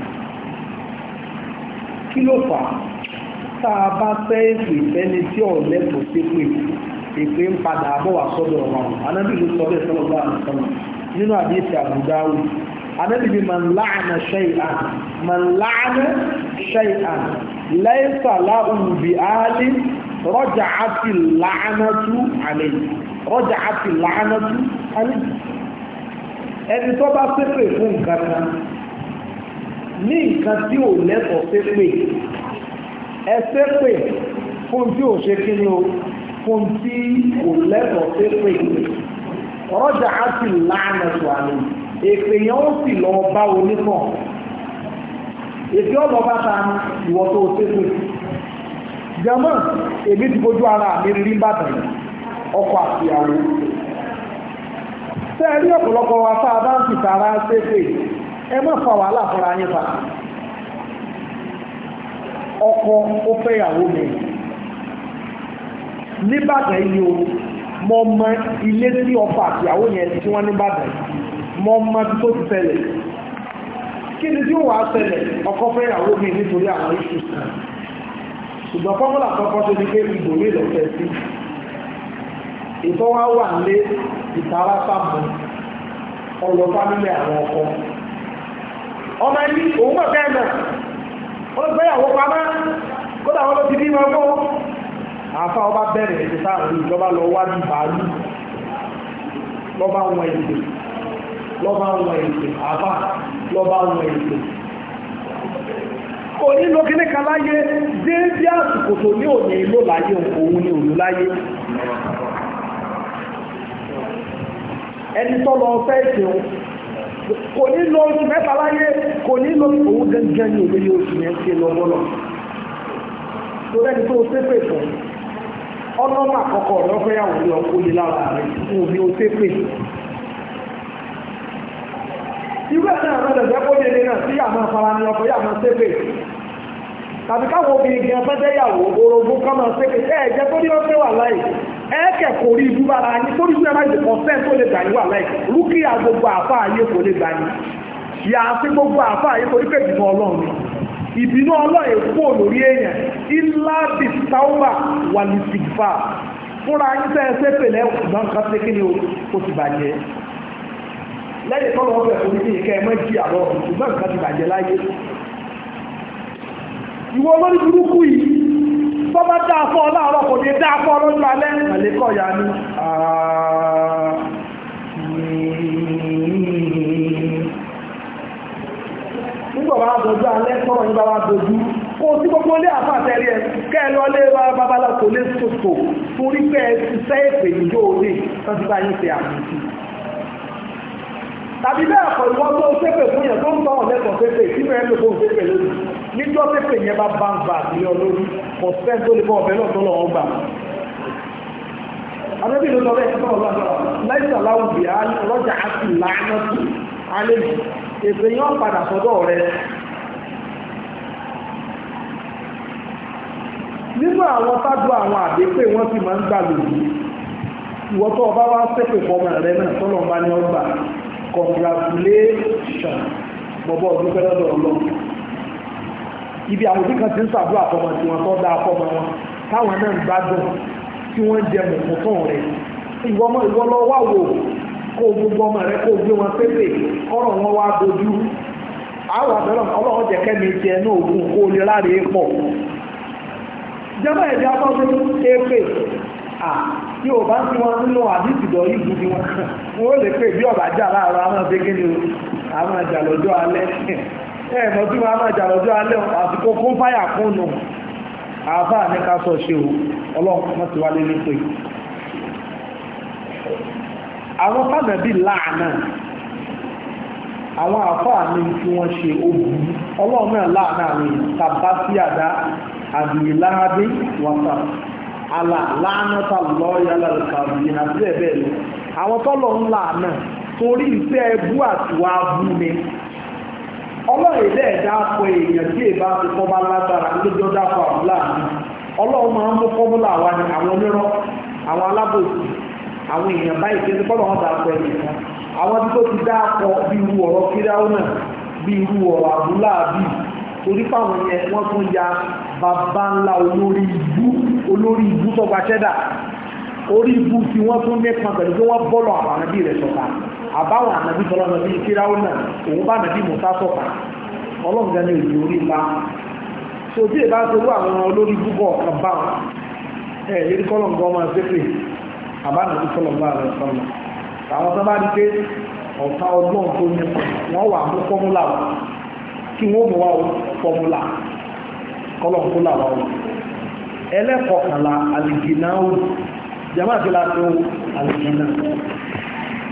kí ló fà á tá a bá fẹ́ èpè fẹ́ni tí ọ̀lẹ́tọ̀ sí pé èpè ń padà bọ̀ wá sọ́dọ̀ wọn anábì ló sọ bẹ́ẹ̀ sọ́dọ̀ bá àtọ́nà nínú àdéhìí àbúdáwù anábì bí man láàánà shay'an man láàánà shay'an laysa lahu bi ahli raja'ati la'natu alayhi raja'ati la'natu alayhi ẹni tó bá ṣépè fún nǹkan kan ní nǹkan tí ò lẹ́tọ̀ọ́ ṣépè ẹ ṣépè fún tí ò ṣe kí ni o fún tí ò lẹ́tọ̀ọ́ ṣépè ọ̀rọ̀jà á sì láàánà tó àlè èpè yẹn ó sì lọ bá onífọ̀n èpè ọ̀lọ́ bá ta ìwọ tó o ṣépè jẹmọ́ èmi ti fojú ara mi rí bàtàn ọkọ àtìyàwó tẹ́ rí ọ̀pọ̀lọpọ̀ wa fáa bá ń fi tààrà ṣépè ẹ má fa wàhálà fúnra yín fa ọkọ ó fẹ́ ìyàwó mi níbàdàn yìí o mọ mọ ilé tí ọkọ àtìyàwó yẹn tí wọ́n níbàdàn mọ mọ tó ti ṣẹlẹ̀ kí ni tí ó wàá ṣẹlẹ̀ ọkọ fẹ́ ìyàwó mi nítorí àwọn iṣu kan ṣùgbọ́n fọ́múlà kọ́kọ́ tó ní pé ìbò ní ìlọ́fẹ́ sí ìtọ́ wá wà lé ìtara sáàmù ọlọ́ fámílì àwọn ọkọ ọmọ ẹni òun mọ̀ bẹ́ẹ̀ náà wọ́n gbé ìyàwó pamá kódà wọ́n ló ti bí wọn fún àáfà ọba bẹ̀rẹ̀ ètò sáàrùn ìjọba lọ wá ní bàálù lọ́ba wọn èdè lọ́ba wọn èdè àáfà lọ́ba wọn èdè kò ní lo kíní kan láyé déédé àsìkò tó ní òní ìlò láyé òun ní òun láyé ẹni tó lọ fẹ́ ìṣẹ̀un kò ní lo oṣù mẹ́ta láyé kò ní lo òun gẹ́gẹ́ ní òun ní oṣù yẹn ṣe lọ́gbọ́lọ́ tó lẹ́ni tó ṣépè fún ọlọ́mà àkọ́kọ́ rẹ̀ ọ̀fẹ́ yàwó ní ọkọ̀ ní lára rẹ̀ fún omi ó ṣépè irú ẹ̀ náà rẹ̀ jẹ́ kóbi ẹni náà sí àmọ́ afárá ní ọkọ̀ yàmọ́ ṣépè tàbí káwọn obìnrin gan fẹ́ jẹ́yàwó orogún kọ́ máa ṣépè ẹ̀ jẹ́ tó ní ọ̀fẹ́ wà láì ẹ́ẹ̀kẹ̀ kò rí ibú bára ní torí sí ẹ̀májì kọ̀ọ̀sẹ́ tó lè gbà ní wà láì rúkìá gbogbo àfá ayé kò lè gbà ní yà á sí gbogbo àfá ayé torí pé ìbínú ọlọ́run ni ìbínú ọlọ́run èkó lórí èèyàn ilá bí táwà wà ní sìgbà fúnra yín tẹ́ ẹ ṣépè lẹ́wọ̀n nǹkan ṣe kí ni o ti bàjẹ́ lẹ́yìn tọ́lọ̀ ọ̀fẹ́ orí ìkẹ́ ẹmọ́ jí àlọ́ ṣùgbọ́n nǹkan ti bàjẹ́ láyé ìwọ olórí burúkú yìí tó bá dáa fún ọ láàárọ̀ kò ní dáa fún ọ lọ́jọ́ alẹ́ àlékọ́ ya ní nígbà bá dojú alẹ́ tọ́rọ̀ yìí bá wá dojú kó sí gbogbo ilé àfàtẹ́rí ẹ kẹ́ lọ lé wa babalá kò lè sòtò torí pé ẹ ti sẹ́ èpè ìjọ òde tó ti bá yín ṣe àmì sí tàbí bẹ́ẹ̀ kọ̀ ìwọ́n tó ṣépè fún yẹn tó ń tọ́ ọ̀lẹ́kọ̀ọ́ ṣépè tí mẹ́rin ló fún ṣépè lónìí níjọ́ ṣépè yẹn bá bá ń gbà sí ọ lórí kò sẹ́ń tó lè bọ́ ọ̀bẹ náà tó lọ́wọ́ gbà. Adébí ló lọ bẹ́ẹ̀ tó ọ̀lá náà láìsà láwùjì ọlọ́jà àti làánà tù alẹ́ mi èpè yẹn padà sọ́dọ̀ rẹ. Nínú àwọn tájú àwọn àdépè wọ́n sì máa ń gbà lòdì. Ìwọ́n tó ọba wá ṣépè fọmọ rẹ náà tọ́lọ̀ ń bá ní ọgbà congratulation bọ̀bọ̀ ọdún fẹ́ lọ́dọ̀ ọlọ́run ibi àwọn òbí kan ti ń sàdúrà fọmọ tí wọn tó dá fọmọ wọn táwọn náà ń gbádùn tí wọ́n ń jẹ mọ̀mọ́tàn rẹ̀ ìwọ́mọ ìwọ́ lọ wá wò kó gbogbo ọmọ rẹ kó gbé wọn pépè kọ́rọ̀ wọn wá dojú àwọn àbẹ̀rẹ̀ ọlọ́run jẹ́ kẹ́mi tiẹ̀ náà ògùn kó lè láre pọ̀ jẹ́mọ́ ẹ̀dí afọ́sí épè tí o bá ń tí wọ́n nínú àdìsì lọ yìí gidi wọn wọ́n lè pè bí ọ̀bà jà láàárọ̀ àwọn ọ̀bẹ́gẹ́ ni àwọn àjà lọ́jọ́ alẹ́ ẹ̀ mọ̀ tí wọ́n àwọn àjà lọ́jọ́ alẹ́ àsìkò fún fáyà kún nù àbá ní ká sọ ṣe o ọlọ́run mọ́ ti wálé ní pé àwọn fàmẹ́bí láàánà àwọn àfáà ní tí wọ́n ṣe ogun ọlọ́run náà láàánà àwọn èèyàn tàbá sí àdá àdìyìláhábí wọ́sà àlà láàánátà lọ́ọ̀yà lálùkàbí àti ẹ̀bẹ̀ lọ àwọn tọ́lọ̀ ń láàánà torí ìfẹ́ ẹbú àtiwá bú ni ọlọ́run ilé ẹ̀dá akọ èèyàn tí èbá ti kọ́ bá lágbára lójó dákọ̀ àbúlà mi ọlọ́run máa ń mú fọ́múlà wa ni àwọn onírọ́ àwọn alábòsí àwọn èèyàn báyìí kí ẹni kọ́lọ̀ wọn dà pọ̀ ẹ̀yìn kan àwọn tí tó ti dá akọ bí irú ọ̀rọ̀ kíráwó náà bí irú ọ̀rọ̀ àbúlà bí torí fáwọn yẹn wọ́n tún ya bàbá ńlá olórí ibú olórí ibú tó gba ṣẹ́dà orí ibú tí wọ́n tún nípa pẹ̀lú pé wọ́n bọ́lọ̀ àwọn ànábì rẹ̀ sọ̀tà àbáwọn ànábì tọ́lọ́ nàbí kíráwó náà òun bá nàbí mùsá sọ̀tà ọlọ́ǹgá ní òjò orí ńlá tó tí èbá tó rú àwọn olórí púpọ̀ kan bá wọn ẹ̀ lérí kọ́lọ̀ǹgá ọmọ ṣépè àbánàbí kọ́lọ̀ǹgá rẹ̀ sọ̀nà àwọn tó bá rí pé ọ̀tá ọgbọ́n tó ní wọ́n wà mú fọ́múlà wọn kí wọ́n mú wa fọ́múlà kọ́lọ̀ǹkúlà wa wọn ẹlẹ́kọ̀ọ́kànlá alìgìnáwó jẹ́mọ́ àti láti ó alìgìná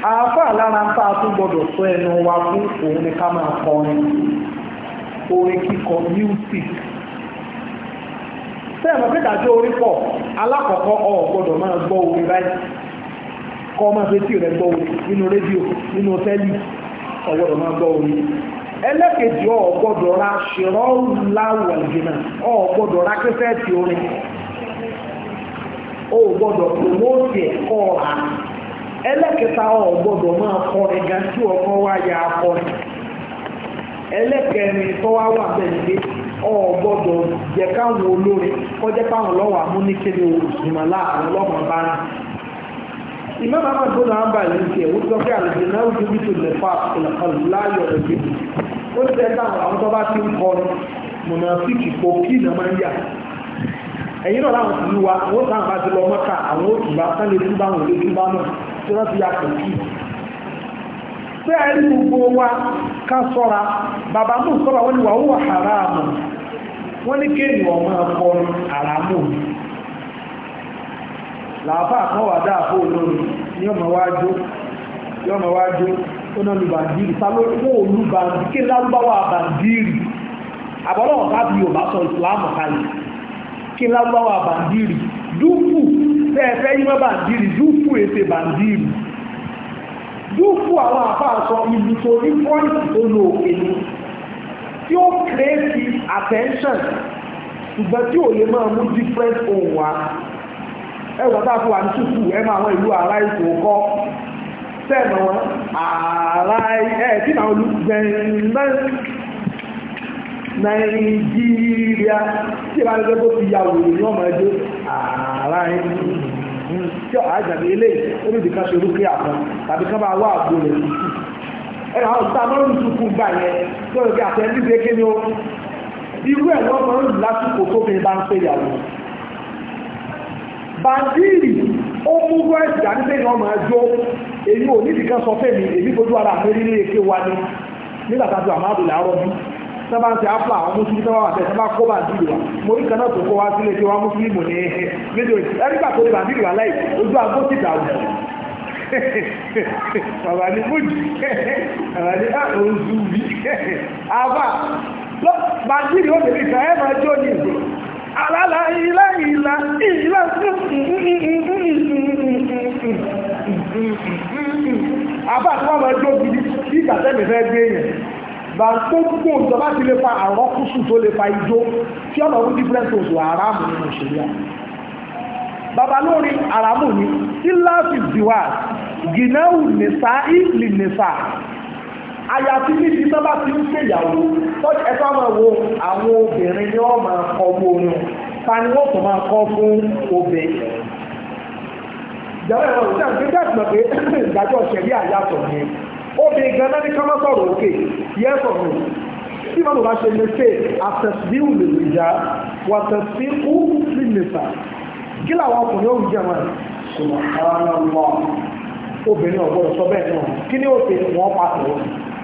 àáfà lára ń tàà tún gbọdọ̀ sọ ẹnu wa fún òun ni ká máa kọrin orin kíkọ music sẹ́ẹ̀mọ̀ pé dájọ́ orí pọ̀ alákọ̀ọ́kọ́ ọ̀ gbọdọ̀ máa gbọ́ orin báyìí kọ́ máa fetí rẹ̀ gbọ́ orin nínú rédíò nínú tẹ́lì ọ̀ gbọdọ̀ máa gbọ́ orin ẹlẹ́kejì ọ̀ gbọdọ̀ ra ṣèrọ́ láwọ̀ ìgbìmọ̀ ọ̀ gbọdọ̀ ra kẹfẹ́ẹ̀tì orin ó gbọdọ̀ promote ẹ̀kọ́ ọ̀hà ẹlẹ́kẹta ọ̀ gbọdọ̀ máa kọrin gan tí ọkọ wá ya akọrin ẹlẹ́kẹrin tó wá wà bẹ́ẹ̀ ni ọ̀ gbọdọ̀ jẹ́ káwọn olórin kọjá káwọn lọ́wọ́ amúnikẹ́ni òṣùmọ̀lá àwọn ọlọ́mọ bá ń ìmọ̀ máa máa gbọ́nà àmbà yìí tiẹ̀ ó sọ pé àlejò náà ó dúró tó lè fa ìlàkọlù láàyò ẹ̀gbẹ́ ó ti ẹ̀ táwọn àwọn tó bá ti ń kọrin mọ̀nàfíìkì pò kí ìnà máa ń yà ẹ̀yìn náà láwọn tìlú wa wọ́n táwọn bá ti lọ mọ́ta àwọn òtùbá sálẹ̀ tí bá wọn lè tún bá náà tí wọ́n ti ya pò kí pé ẹni gbogbo wa ká sọ́ra bàbá mú sọ́ra wọ́n ní wà ó wà haramu wọ́n ní kéèyàn ọmọ akọrin haramu làáfà kan wà dáàfó olórin ní ọmọ wájú ní ọmọ wájú ó náà lu bàndìrì sáló fún olú bàndìrì kí lárúbáwá bàndìrì àbọ̀lọ́wọ̀ bá bí Yorùbá sọ ìsìláàmù kalẹ̀ kí lárúbáwá bàndìrì dúfù fẹ́ẹ̀fẹ́ yíwọ́ bàndìrì dúfù èsè bàndìrì dúfù àwọn àfáà sọ ìlú tó ní pọ́ìntì tó lo òkè ni tí ó kéré attention ṣùgbọ́n tí ò lè máa mú different ohun wa ẹwà tá a fi wà ní ṣùkú ẹ máa wọn ìlú ara ìtò kọ́ sẹ́ẹ̀nà wọn ara ẹ̀ tí náà olùgbẹ̀rin nàìjíríà tí ìbá lẹ́gbẹ́ tó fi ya wòrò ní ọmọ ẹjọ́ ara tí àjàdé ilé onídìí kan ṣe orúkẹ́ àpọ̀ tàbí kan bá wà àgbò rẹ̀ ṣùkú ẹ̀rọ àwọn ìta mọ́rin ṣùkú gbà yẹn tó rẹ̀ bí àtẹ́ndíje kí ni ó irú ẹ̀ wọ́n máa ń lásìkò tó fi bá ń pè yàwó bàndìrì ó mú wẹ́ẹ̀sì dání pé ní ọmọ ẹjọ́ èyí ò nídìí kan sọ fẹ́ mi èyí fojú ara mi nílé èké wa ni nígbà tá a ti wà máa bèèrè àárọ̀ bí sábà ń ṣe ápùlà àwọn mùsùlùmí sábà wà tẹ̀ sábà kó bàndìrì wa mo rí kan náà tó kó wá sílé tí wọ́n mùsùlùmí ní nídìí ẹ̀ríkà tó ní bàndìrì wa láì ojú agbó ti dàrú bàbá ní fújì bàbá ní oṣù bí àbá bàndìrì ó bèèrè ìfẹ́ ẹ̀ máa jó ní ìgbò alala ilá ìlà ìlà àbá tí wọ́n máa jó gidi tí ìgbàtẹ́mì fẹ́ gbé èèyàn bá ń tó gbogbo ìjọba ti lè fa àrọ́kùsù tó lè fa ijó tí ọ̀nà orí different oṣù àràmù nínú òṣèlú bàbá lórí àràmù ní ìlàsì diwa gìnáwù nìsá ìlì nìsá àyàfi níbi tó bá ti ń ṣèyàwó tọ́jú ẹ̀fọ́ máa wo àwọn obìnrin ni wọ́n máa kọ́ owó orin ta ni wọ́n tó máa kọ́ fún obìnrin. ìjọba ẹ̀rọ ìjà ń gbé dàgbà pé ìdájọ́ ṣẹ̀rí àyàtọ̀ ni obìnrin gan náà ní ká má sọ̀rọ̀ òkè yẹ́sọ̀ mi tí wọ́n bá ṣe lè ṣe àtẹ̀síwù lè lè já wà tẹ̀síwù lè lè fà kí làwọn ọkùnrin ó ń jẹ́ wọn subhanallah obìnrin ọ̀gbọ́dọ̀ sọ bẹ́ẹ̀ náà kí ni ó ṣe wọ́n pàtó wọn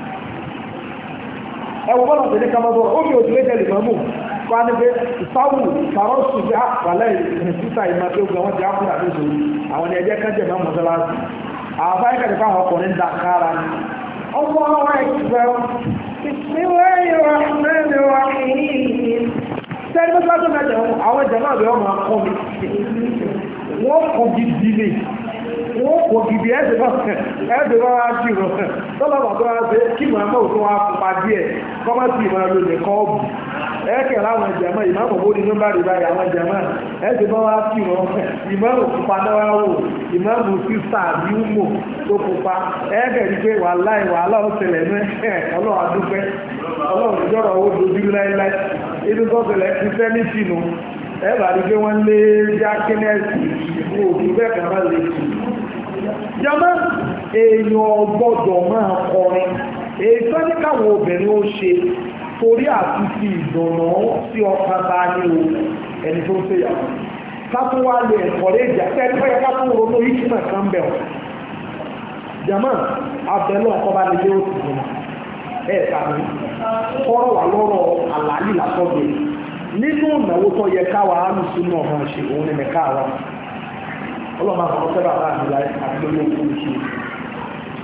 ẹwọ bọ́lá tẹ̀lé kamadọ́ ó fi òtún lẹ́jẹ̀ lè mọ́mú kọ́ á ní pé ìsáwù kàrọ́ọ̀sù bí àpàlẹ́ ìrìnsísà ìmọ̀ tó gbọ́ wọn ti ápùlà ní ìṣòro àwọn ni ẹjẹ́ kẹ́jẹ̀ máa mọ́sálásí àwọn fáyé kẹ́jẹ̀ fáwọn ọkùnrin dà kára ni. ọmọ ọmọ ẹgbẹ́ ìpínlẹ̀ ìrọ̀lẹ́ wa sẹ́ni mọ́sálásí tó mẹ́jẹ̀ àwọn ìjẹ̀ náà bẹ̀rẹ̀ máa kọ́ mi wọ́n kọ́ gidi ni wọ́n kò gidi ẹ̀sẹ̀ ẹ̀sẹ̀ bá wá sí rọ̀ tọ́lọ́bà tó wá sí kí mọ̀ ẹ̀mọ́ òtún wá pupa díẹ̀ kọ́mọ́sí ìmọ̀ ẹ̀lò lè kọ́ ọ̀bù ẹ̀kẹ̀ láwọn ìjẹ̀mọ́ ìmọ̀ bó ní nọ́mbà rí báyìí àwọn ìjẹ̀mọ́ ẹ̀sẹ̀ bá wá sí rọ̀ ìmọ̀ òpupa náà wá wò ìmọ̀ mú sísà bí wúmò tó pupa ẹ̀kẹ̀ rí pé wàhálà wàhálà ó ṣẹlẹ̀ ní ọlọ́run adúpẹ́ ọlọ́run ìjọ́rọ̀ owó dojú láíláí inú tó ṣẹlẹ̀ ti fẹ́ ní sínú ẹ̀bà rí pé wọ́n lé jákínẹ́sì ìfún òkú bẹ́ẹ̀ kan máa lè tù jọmọ́ èèyàn gbọ́dọ̀ máa kọrin èyí tó ní káwọn obìnrin ó ṣe torí àti fi ìdùnnà sí ọkàn bá ní o ẹni tó ń ṣe yàwó kátó wá lè ẹ̀kọ́rẹ́ ìjà tẹ́lẹ̀ fẹ́ kátó ronú ìtumọ̀ kan bẹ̀ wọ́n jọmọ́ abẹ́lẹ́ ọkọ̀ bá lè lé òsì jùlọ ẹ̀ tàbí kọ́rọ̀ wà lọ́rọ̀ àlàyé làtọ́gbẹ̀ nínú ìnáwó tó yẹ káwa alùsùn náà máa ṣe òun ni mẹ́ká wa ọlọ́mọ àwọn ọ̀sẹ̀ bàbá mi láì àti lórí òkú ṣe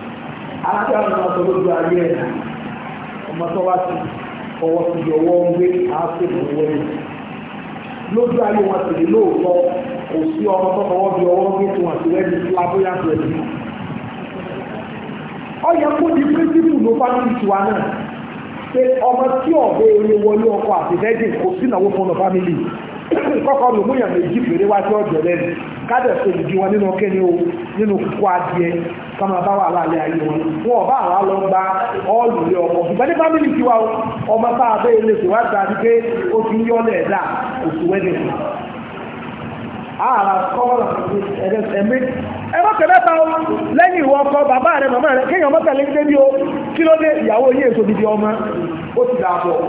alájọ àwọn ọmọ tó lójú ayé ẹ̀ ọmọ tó wá sí ọwọ́ sí ibi ọwọ́ ń gbé àásìkò owó ẹ̀ lójú ayé wọn sì lè lóòótọ́ kò sí ọmọ tó fọwọ́ bí ọwọ́ gbé tí wọ́n ti rẹ́ ní flamboyant pẹ̀lú ọ yẹ kó di píríncípù ló fámìlì tiwa náà pé ọmọ tí ọ̀bẹ eré wọlé ọkọ àti virgin kò sí ìnáwó fún ọ fámìlì kọ́kọ́ ló mú yàn méjì péré wá sí ọ̀jọ̀ lẹ́nu kádẹ̀ tó lù jí wọn nínú kẹ́ni o nínú kúkú adìẹ kọ́mọ bá wà láàlẹ́ ayé wọn wọn ọba àwọn lọ gba ọ́ọ̀lù lé ọkọ̀ ṣùgbọ́n ní fámìlì tiwa o ọmọ tá a bẹ́ ilé tó wá gba pé ó ti ń yọ́lẹ̀ ẹ̀dá oṣù wẹ́dẹ̀ ààrà kọ́ọ̀rọ̀ ẹ̀mí ẹ̀rọ kẹ̀mẹ́ta o lẹ́yìn ìwọ ọkọ bàbá rẹ màmá rẹ kéèyàn mọ́tà lé débi o kí ló dé ìyàwó yé èso dìde ọmọ ó ti dà bọ̀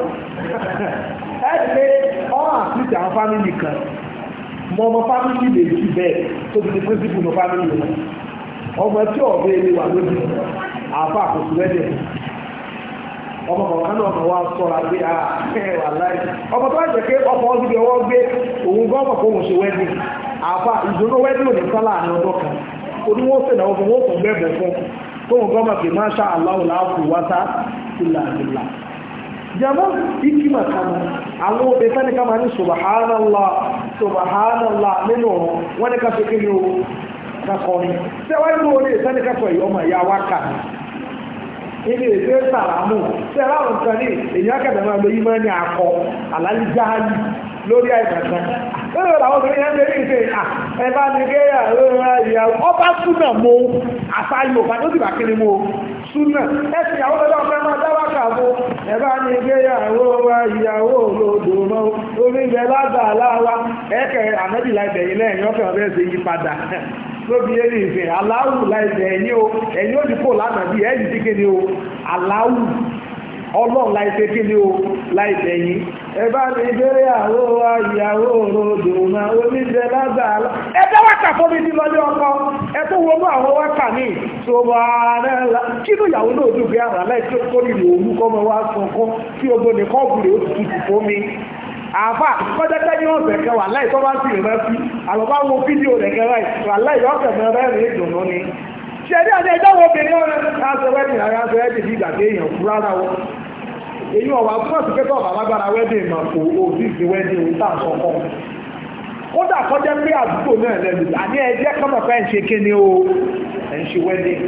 ẹ̀ẹ́dẹ́ ọ́ àfíìsì àwọn fámìlì kan mọ ọmọ fámìlì lè jù bẹ́ẹ̀ tó ti di píríncípù ní fámìlì wọn ọmọ tí ọ̀bẹ ilé wà lójú àfa àkóso lẹ́dẹ̀ ọmọ kọ̀ọ̀kan náà kọ̀ wá sọ̀rọ̀ àgbé àwà láì ọmọ tó wá jẹ́ pé ọkọ̀ ọdún ọwọ́ gbé òun gọ́ọ̀mọ̀ kó wọ́n ṣe wẹ́dì àfa ìdùnnú wẹ́dì ò ní sálà ní ọdún kan oní wọ́n fẹ̀ náà fún wọ́n fún bẹ́ẹ̀ fún tóun gọ́ọ̀mọ̀ pé máa ṣá aláwọ̀ láàfù wáta ìlà ìlà jama ikima kama àwọn obìnrin sani kama ní subhanallah subhanallah nínú ọ̀rọ̀ wọ́n ní ká ṣe kí ni o kakọrin tẹ́wàá ní orí sani ká sọ yìí ọmọ ìyá wa kà ilé ìfẹ́ sàrámù tẹ́wàá àwọn nǹkan ní èyí akẹ́dẹ̀ máa lo yímọ́ ní akọ àlálíjáàlì lórí àìsàn lórí àwọn obìnrin yẹn lórí ìfẹ́ ẹ̀bá ní gẹ́yà ìyàwó ọba súnà mo àṣà Yorùbá tó ti bà kí ni mo súnà ẹ̀sìn àwọn ọlọ́dọ́ ọ̀fẹ́ máa dáwà kàbó ẹ̀bá ní gẹ́yàwó wa ìyàwó olódò mọ́ orí ilẹ̀ lágbàláwa ẹ̀kẹ́ àmẹ́bì láìbẹ̀ yìí lẹ́yìn ọ̀fẹ́ ọ̀fẹ́ ṣe yí padà lóbi eré ìfẹ́ aláwù láìbẹ̀ ẹ̀yìn o ẹ̀yìn ó dìpọ̀ lánàá bí ẹ̀yìn tí kéde o aláwù ọlọ́run láìpẹ́ kí ni o láìpẹ́ yìí ẹbá ní ìbẹ̀rẹ̀ àwọ́ wa ìyàwó òròdò náà oníjẹ lágbàálá ẹgbẹ́ wákà fún mi ní lọ́lé ọkọ ẹtọ́ wọnú àwọn wákà ní ṣọba arẹ́lá kí ló ìyàwó náà dùn bí ara láì tó kó nílò òun kọ́ mọ́ wá sọ̀kọ́ tí ogbó ní kọ́ọ̀bùrẹ̀ ó tutù fún mi àfà kọjẹ́kẹ́ ní ọ̀sẹ̀ kẹwàá láì tó bá sì rẹ́ sí àlọ́bá wo fídíò rẹ̀ kẹwàá wà láì ọ̀sẹ̀ mẹ́rẹ́ rẹ̀ ìdùnnú ni ṣẹ̀dí àti ẹjọ́ wo obìnrin ọ̀rẹ́ aṣọ wẹ́dìn ara aṣọ wẹ́dìn bí ìgbà tí èèyàn kú rárá wọn èyí ọ̀wà túnmọ̀ sí pẹ́tọ́ ọ̀bà lágbára wẹ́dìn mà kò òbí ìsìn wẹ́dìn òun tà sọ kọ́ kódà kọjá pé àdúgbò náà lẹ́nu àní ẹjẹ́ kọ́mọ̀ pé ẹ̀ ń ṣe kéne o ẹ̀ ń ṣe wẹ́dìn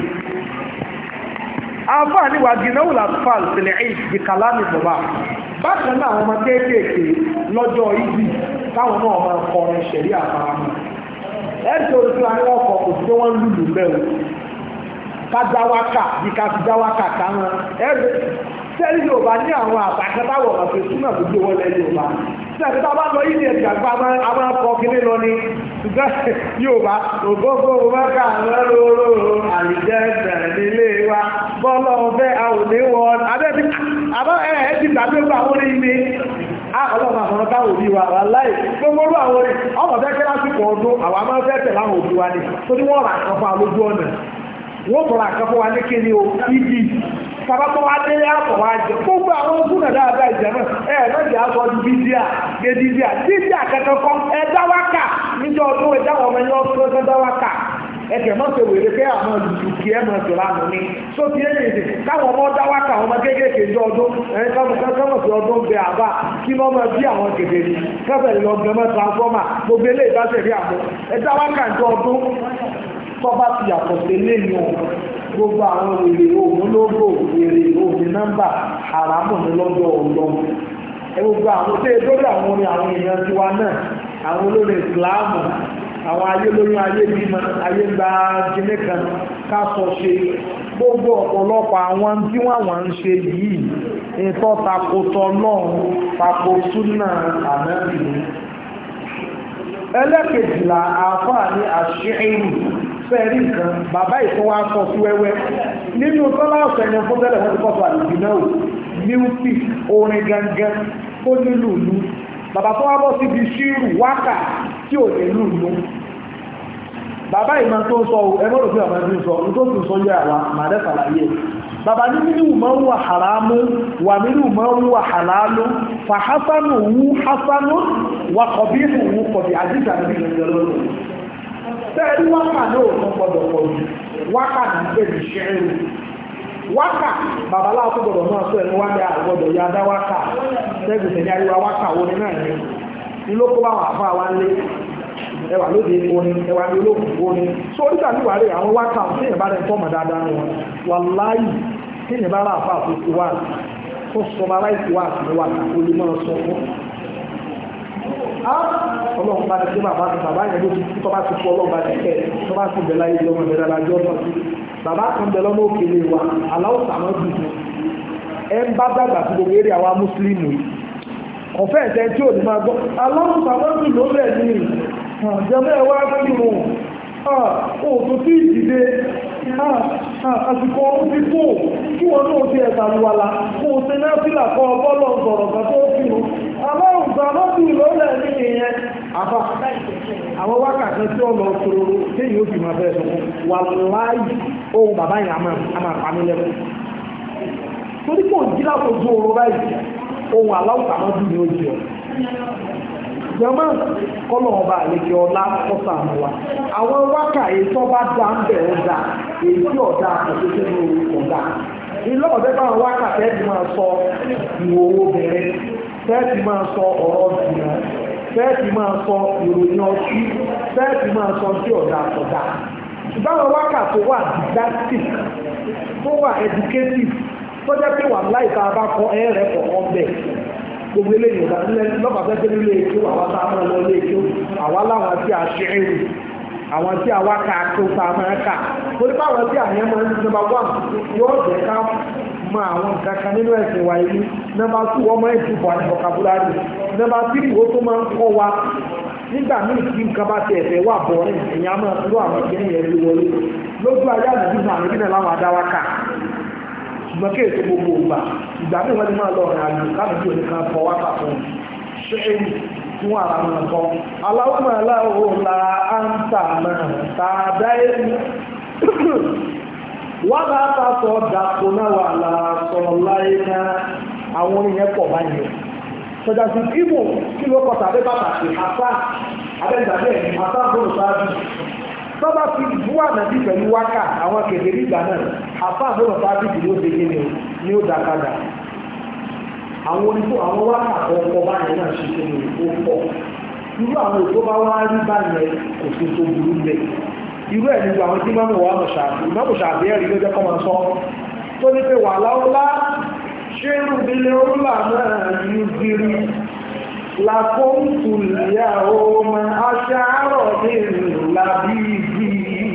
àǹfààní wa gínáwó làtúfàl sílẹ̀ ẹ̀yìn bí kàlámì bọ̀bá bákan náà àwọn ọmọ kéékèèké lọ́jọ́ ìdí táwọn náà máa kọrin ṣẹ̀rí àfaramọ́ ẹ̀sìn orí tí wọ́n ní wọ́n kọ kò sí pé wọ́n lùlù bẹ́ẹ̀ o ká dáwákà bí ká fi dáwákà káwọn ẹ̀rọ sẹ́rí yorùbá ní àwọn àtàkẹ́tàwọ̀ ọ̀sẹ̀ súnmọ̀ tó gbé wọlé yorùbá tí àti tá a bá lọ yìí ní ẹ̀sìn àgbà àwọn akọ kìíní lọ ní ṣùgbọ́n yorùbá ògógó mẹ́ka lọ́rọ̀ àlìjẹ́ bẹ̀rẹ̀ nílé wa bọ́lọ̀ ọ̀fẹ́ àwòdé wọn abẹ́bí àbá ẹ̀ ẹ́ ti gbàgbé gbà wọ́n ní ilé ọlọ́run àwọn táwọn òbí wa wà láì gbogbo orú àwọn orí ọmọ fẹ́ kí lásìkò ọdún àwọn a máa fẹ́ tẹ̀ láwọn òbí wa ní tó ní wọ́n rà kan fún alójú ọ̀nà wọ́n tọ̀rọ̀ àkan fún wa ní kí ni o ibi sábàtọ̀ wa dé àpọ̀ wa jẹ gbogbo àwọn ogun náà dáadáa ìjẹmọ́ ẹ lọ́dì aṣọ ju bídíà gé bídíà bídíà kẹ́kẹ́ kọ́ ẹ dáwákà níjọ́ ọdún ẹ dáwọ́ ọmọ ẹni ọdún ẹ dáwákà ẹkẹ mọ ṣe wèrè pé àwọn olùdùkì ẹ mọ ṣe lánàá ní tó ti ẹyẹ ìdè káwọn ọmọ dá wákà ọmọ kéékèèké jọ ọdún ẹni káwọn káwọn fi ọdún bẹ àbá kí wọn máa bí àwọn kèké ni káfẹ lọ gbẹmọ transformer gbogbo eléyìí bá ṣẹlẹ̀ àmọ́ ẹ dá wákà jọ ọdún tọ́ba ti yàtọ̀ sí eléyìí o gbogbo àwọn wèrè òun lógò wèrè òun nọ́mbà àràmù ní lọ́dọ̀ ọ̀dọ́ ẹ gbogbo àwọn tó yẹ lórí àwọn orin àwọn èèyàn tiwa náà àwọn olórin ìsìláàmù àwọn ayé lóyún ayé bímọ ayé gba kíní kan ká sọ ṣe gbogbo ọ̀pọ̀lọpọ̀ àwọn tí wọ́n wọ́n ń ṣe yìí ìtọ́ takotọ náà tako súnà ànábìlú ẹlẹ́kejìlá àáfàá ní àṣírí fẹ́ẹ̀rí nǹkan bàbá ìfún wa sọ sí wẹ́wẹ́ nínú tọ́lá ọ̀sẹ̀ yẹn fún tẹ́lẹ̀ wọ́n ti kọ́ sọ àlùbí náà music orin gangan tó nílùú ìlú bàbá tó wá bọ́ síbi ṣírù wákà tí ò ní lù lù bàbá ìmọ̀ tó ń sọ ẹgbẹ́ òfin ọ̀mọ̀ ẹgbẹ́ sọ ní tó sì sọ yẹ àwa màdẹ́ sàlàyé bàbá ní nínú mọ́ ń wà haramu wà nínú mọ́ ń wà halalu fa hasanu wu hasanu wa kọ̀bí wu kọ̀bí àdìsá níbi ìrìnàjò lọ́dọ̀ tẹ́ẹ̀rí wákà náà ò tún gbọdọ̀ pọ̀ jù wákà ní pé ní ṣẹ́rù wákà babaláwo tó gbọdọ̀ máa sọ ẹni wákà gbọdọ̀ ya dá wákà sẹ́gun tẹ̀lé àríwá wákà wo ni náà ni ní ló kó bá wà fún àwa ńlé ẹwà lóde orin ẹwà ní olókùn orin so oríṣà ní wàá rè àwọn wákà tí èèyàn bá rẹ̀ ń tọ́ mọ̀ dáadáa wọn wà láàyè tí èèyàn bá rà fà tó ti wá tó sọmọ aláìsí wá sí wákà ó lè máa sọ fún ọlọ́run bá ti ṣe bàbá ti bàbá yẹn ló ti kú tọ́ba ti kú ọlọ́run bá ti kẹ́ tọ́ba ti bẹ̀ láyé lọ́mọ bẹ̀rẹ̀ alájọ́ náà sí bàbá kan bẹ̀ lọ́mọ òkèlè wa aláwọ̀ sàmọ́ dùn ẹ ń bá dàgbà sí gbogbo eré àwa mùsùlùmí ọ̀fẹ́ ẹ̀sẹ̀ tí ò ní máa gbọ́ aláwọ̀ sàmọ́ dùn ló bẹ̀ ní jẹ́mọ́ ẹ̀ wá sí mu òòtú tí ìdìde àsìkò ọdún ti kú kí wọn náà ti ẹ̀sà lùwàlà kó o ṣe náà fìlà kọ́ ọbọ́lọ̀ sọ̀rọ̀ kan tó fi hù aláwọ̀ sàmọ́ dùn ló bẹ̀ ní ìyẹn àbá àwọn wákàtí tí ó lọ sọ̀rọ̀ téyìn ó fi máa bẹ̀rẹ̀ sọ wà láàyè ohun bàbá yẹn a máa pa mí lẹ́kọ̀ọ́ torí kò jí láfojú oorun báyìí ohun aláwọ̀ sàmọ́ dùn ní ojú ọ̀ jọmọ́ kọ́lọ̀ ọba àlejò ọlá kọ́sà àmọ́ wa àwọn wákà èyí tó bá dá ń bẹ̀ ó dá èyí tí ọ̀dà àtẹ̀tẹ̀ ní orí ọ̀dà ilé ọ̀dẹ́ bá wọn wákà tẹ́ẹ̀tì máa sọ ìwò owó bẹ̀rẹ̀ tẹ́ẹ̀tì máa sọ ọ̀rọ̀ jùlọ tẹ́ẹ̀tì máa sọ ìròyìn ọtí tẹ́ẹ̀tì máa sọ tí ọ̀dà àtọ̀dà báwọn wákà tó wà didactic tó wà educative tó jẹ́ pé wà láìka bá kọ ẹ̀rẹ́ kọ̀ọ̀kan bẹ́ẹ̀ gbogbo eléyìí ọ̀dà nílẹ̀ lọ́pàá fẹ́ tẹ́lẹ̀ ilé èkó àwọn tá a máa lọ ilé èkó àwa láwọn tí a ṣe ẹrù àwọn tí a wá ká tó tá a máa kà torí pé àwọn tí àyẹ̀ máa ń ní nọ́mbà wán yóò jẹ́ ká mọ àwọn nǹkan kan nínú ẹ̀sìn wa yìí nọ́mbà tù wọ́n máa ń tìbọ̀ àti vocabulary nọ́mbà tírì wo tó máa ń kọ́ wa nígbà míì tí nǹkan bá ti ẹ̀fẹ̀ wà bọ̀ ní ìyá máa ń lo àwọn ìgbẹ́ni yẹn lé wọlé lójú ayé àdúgbò náà àmì náà láwọn adáwákà ṣùgbọ́n kí èso gbogbo ògbà ìgbà tí wọ́n ti máa lọ ọ̀rìn àjò káàdì òní kan fọ wákà fún ṣé fún ara wọn kọ́ aláwọ̀ aláwọ̀ la á ń tà náà tá a dá èmi wọ́n bá ta sọ dàpọ̀ náà wà lá sọ láyé náà àwọn oníyẹn pọ̀ báyìí sọjà sí ibò kí ló kọ tàbí pàtàkì àṣà abẹ́gbàdé ẹ̀ àṣà bọ́ọ̀lù sáájú tọ́ba fi bú ànàbí pẹ̀lú wákà àwọn kèdè nígbà náà àfa àbúrò sáájú kì ló dégé ni ni ó dákadà àwọn onífò àwọn wákà ọkọ̀ báyìí náà ṣe ṣe ní ó pọ̀ irú àwọn ètò bá wá rí báyìí kò sí tó burú bẹ̀ irú ẹ̀ nígbà àwọn tí mọ́mọ́ wà mọ̀ṣàbí mọ́ṣàbí ẹ̀rí ló jẹ́ kọ́ máa sọ tó ní pé wà láwọ́lá ṣé rúbilé orúlà náà ní gírí لكنت اليوم أشعر باللبيب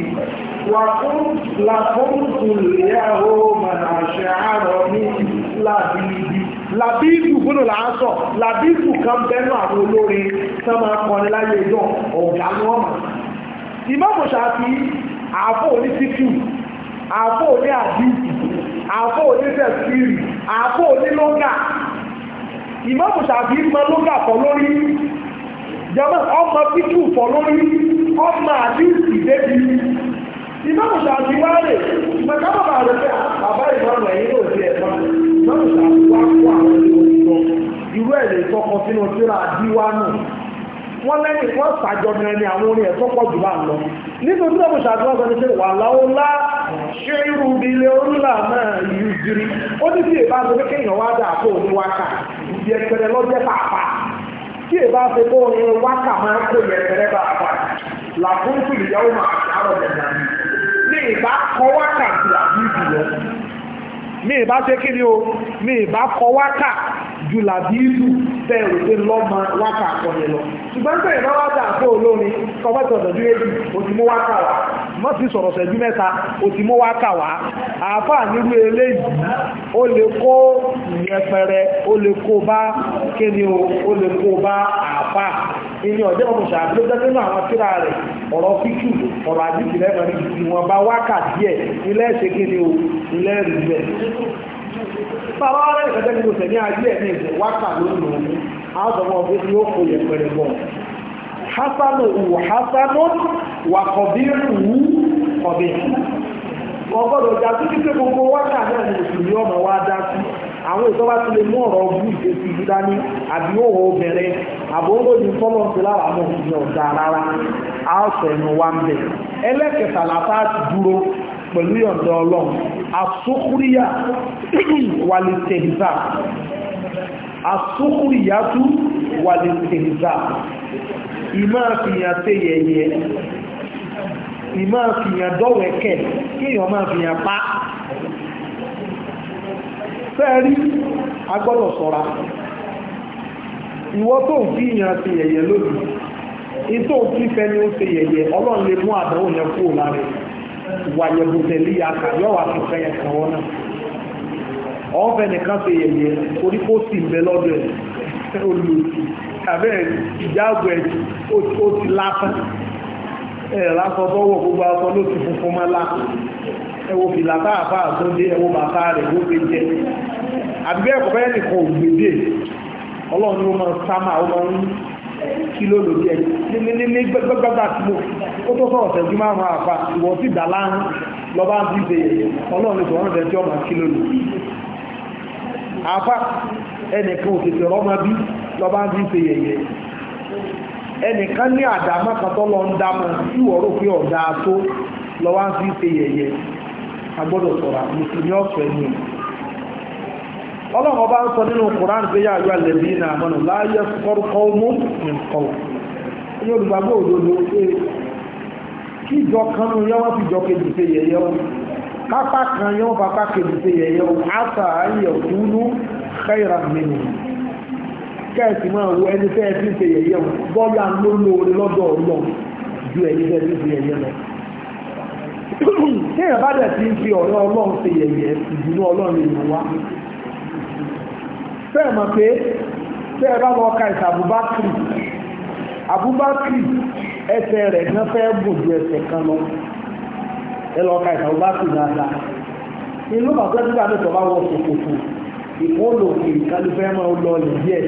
وكنت لكنت اليوم أشعر باللبيب làbíìdù gbọ́nà làásọ̀ làbíìdù kan bẹ́nu àwọn olórin tó máa kọrin láyé ìjọ ọ̀gá ní ọmọ ìmọ̀mù ṣàfi àfọ́ òní títù àfọ́ òní àdíìsì àfọ́ òní tẹ̀sírì àfọ́ òní lóńgà ìmọ̀mù ṣàfi mọ lóńgà fọ́ lórí jẹ́mọ́ ọmọ títù fọ́ lórí ọmọ àdíìsì débi ìmọ̀mù ṣàfi wá rè mọ̀kábàbà rẹ̀ pé bàbá ìmọ̀mù ẹ̀yìn ló ti ẹ̀fọ́ ìmọ̀mù ṣàfi wá kó àwọn ìwòsàn irú ẹ̀ lè tọkọ sínú síra díwánù wọ́n lẹ́yìn wọ́n sàjọmọ ẹni àwọn orin ẹ̀tọ́ pọ̀ jù bá ń lọ nítorí tí wọ́n ṣàtúnwọ́ sọ ní pé wà láwọ́lá ṣé irú ilé orílà náà yìí jírí ó ní tí èbá ṣe pé kéèyàn wá dà kó ní wákà ìdí ẹ̀pẹ̀rẹ̀ lọ́jẹ́ pàápàá tí èbá ṣe kó ní wákà máa ń kó ẹ̀pẹ̀rẹ̀ pàápàá làkúntù ìyàwó máa ṣàrọ̀ dẹ̀dà ní ìbá kọ wákà sí àbí ìbùlọ ní ìbá ṣe kí ni o ní ìbá kọ wákà ju làbíìlù bẹ́ẹ̀ rò pé lọ́mọ wákà àkọyẹ lọ ṣùgbọ́n tẹ̀yìn bá wákà àpò olórin kọ́mọ́tọ̀ ọ̀dọ̀dú èjì ó ti mú wákà wá mọ́ sí sọ̀rọ̀ ṣẹ́jú mẹ́ta ó ti mú wákà wá àáfàá nírú eléyìí ó lè kó ìyẹpẹrẹ ó lè kó bá kíni o ó lè kó bá àáfàá ìní ọ̀jẹ́ ọmọ ṣàbí ló jẹ́ nínú àwọn tíra rẹ̀ ọ̀rọ̀ fíkù ọ̀rọ̀ àdìsí lẹ́mọ̀rí ìwọ̀nba wákà díẹ̀ ilé ẹ̀ṣẹ̀ kíni o ilé ẹ̀rí bẹ́ẹ̀ bàbá rẹ̀ ìfẹ́jẹ́ nínú tẹ̀ ní ayé ẹ̀mí ìfẹ́ wákà lónìí òun àádọ́mọ́ ọdún tí ó kò yẹ pẹ̀rẹ̀ bọ̀ hasanu wù hasanu wà kọ̀bí wù kọ̀bí ọgọ́dọ̀ jà tó ti pé gbogbo wákà náà ní òṣèlú ọmọ wa dá sí àwọn ìtọ́wá ti lè mú ọ̀rọ̀ ọgbú ìfẹ́sí ìlú dání àbí òwò obìnrin àbúrò ní tọ́lọ̀ sí lára mọ̀ ní ọ̀dà rárá àásọ̀ ẹnu wa ń bẹ̀ ẹlẹ́kẹta làtà ti dúró pẹ̀lú yọ̀ǹda ọlọ́run asókúríyà wà lè tẹ̀hìzà asókúríyà tú wà lè tẹ̀hìzà ìmá fìyàn tẹ́ yẹ̀yẹ ìmá fìyàn dọ́wẹ̀kẹ́ kíyàn máa fìyàn pa fẹ́ẹ̀rí agbọ́dọ̀ sọ́ra ìwọ tó ń fìyàn tẹ́ yẹ̀yẹ lónìí ìtò fífẹ́ ni ó ṣe yẹ̀yẹ ọlọ́run lè mú àdánwò yẹn kúrò lára wàyẹ̀bùtẹ̀lì àkà yọ́ wà fi fẹ́ ẹ̀kàn wọn náà ọ̀fẹ́ nìkan ṣe yẹ̀yẹ orí kó sì ń bẹ lọ́dọ̀ ẹ̀ olùsì tàbí ìjáàbò ẹ̀ ó ti lásán ẹ̀ lásán tọ́wọ́ gbogbo aṣọ ló ti funfun mọ́ lá ẹwọ fìlà bá àbá àtúndé ẹwọ bàtà rẹ̀ ló fi jẹ àbí ẹ̀kọ́ bẹ́ẹ̀ nìkan ògbèdè ọlọ́run ló máa sámà ó máa ń kí ló lò jẹ́ ní gbẹ́gbẹ́gbẹ́gbà tí mo ó tó sọ̀rọ̀ tẹ̀jú máa máa fa ìwọ̀n sí ìdàláhùn lọ́bá ń fi ṣe ọlọ́run ìṣòro ọ̀rọ̀ tẹ̀jú ọmọ kí ló lò àfá ẹnìkan ò tètè rọ́mọ bí lọ́bá ń fi ṣe yẹ̀yẹ́ ẹnìkan ní àdámọ́ kan tó lọ ń dámọ́ tí wọ́n rò pé ọ̀dà tó lọ́wọ́ ń fi ṣe yẹ̀yẹ́ agbọ́dọ̀ sọ̀rọ̀ mùsùlùmí ọ̀sọ̀ ẹni ọlọ́run ọba ń sọ nínú Qur'an pé yá àjọ àlẹ́bí náà mọ́nà láyé fọ́rúkọ mú nǹkan ní olùgbàgbọ́ òdodo pé kí ìjọ kan ní yọ́wọ́ fi jọ kejì ṣe yẹ̀yẹ́ o kápá kan yọ́wọ́ bàbá kejì ṣe yẹ̀yẹ́ o àtà ayé kúnú khayran minhu kẹ́ẹ̀sì máa wo ẹni fẹ́ fi ṣe yẹ̀yẹ́ o bọ́yá ló lóore lọ́dọ̀ ọlọ́run ju ẹni fẹ́ fi ṣe yẹ̀yẹ́ lọ tí èèyàn bá dẹ̀ ti ń fi ọ̀rẹ́ ọlọ́run ṣe yẹ̀yẹ́ ìdùnnú ọlọ́run èèyàn wá fẹ́ẹ̀ mọ̀ pé tẹ́ ẹ bá lọ ka ìsà Abubakar Abubakar ẹsẹ̀ rẹ̀ gan fẹ́ gùn ju ẹsẹ̀ kan lọ ẹ lọ ka ìsà Abubakar dáadáa inú bàbá tí wàá mẹ́tọ̀ bá wọ ṣòkòtò ìkólò ìkàlù fẹ́ máa lọ lè díẹ̀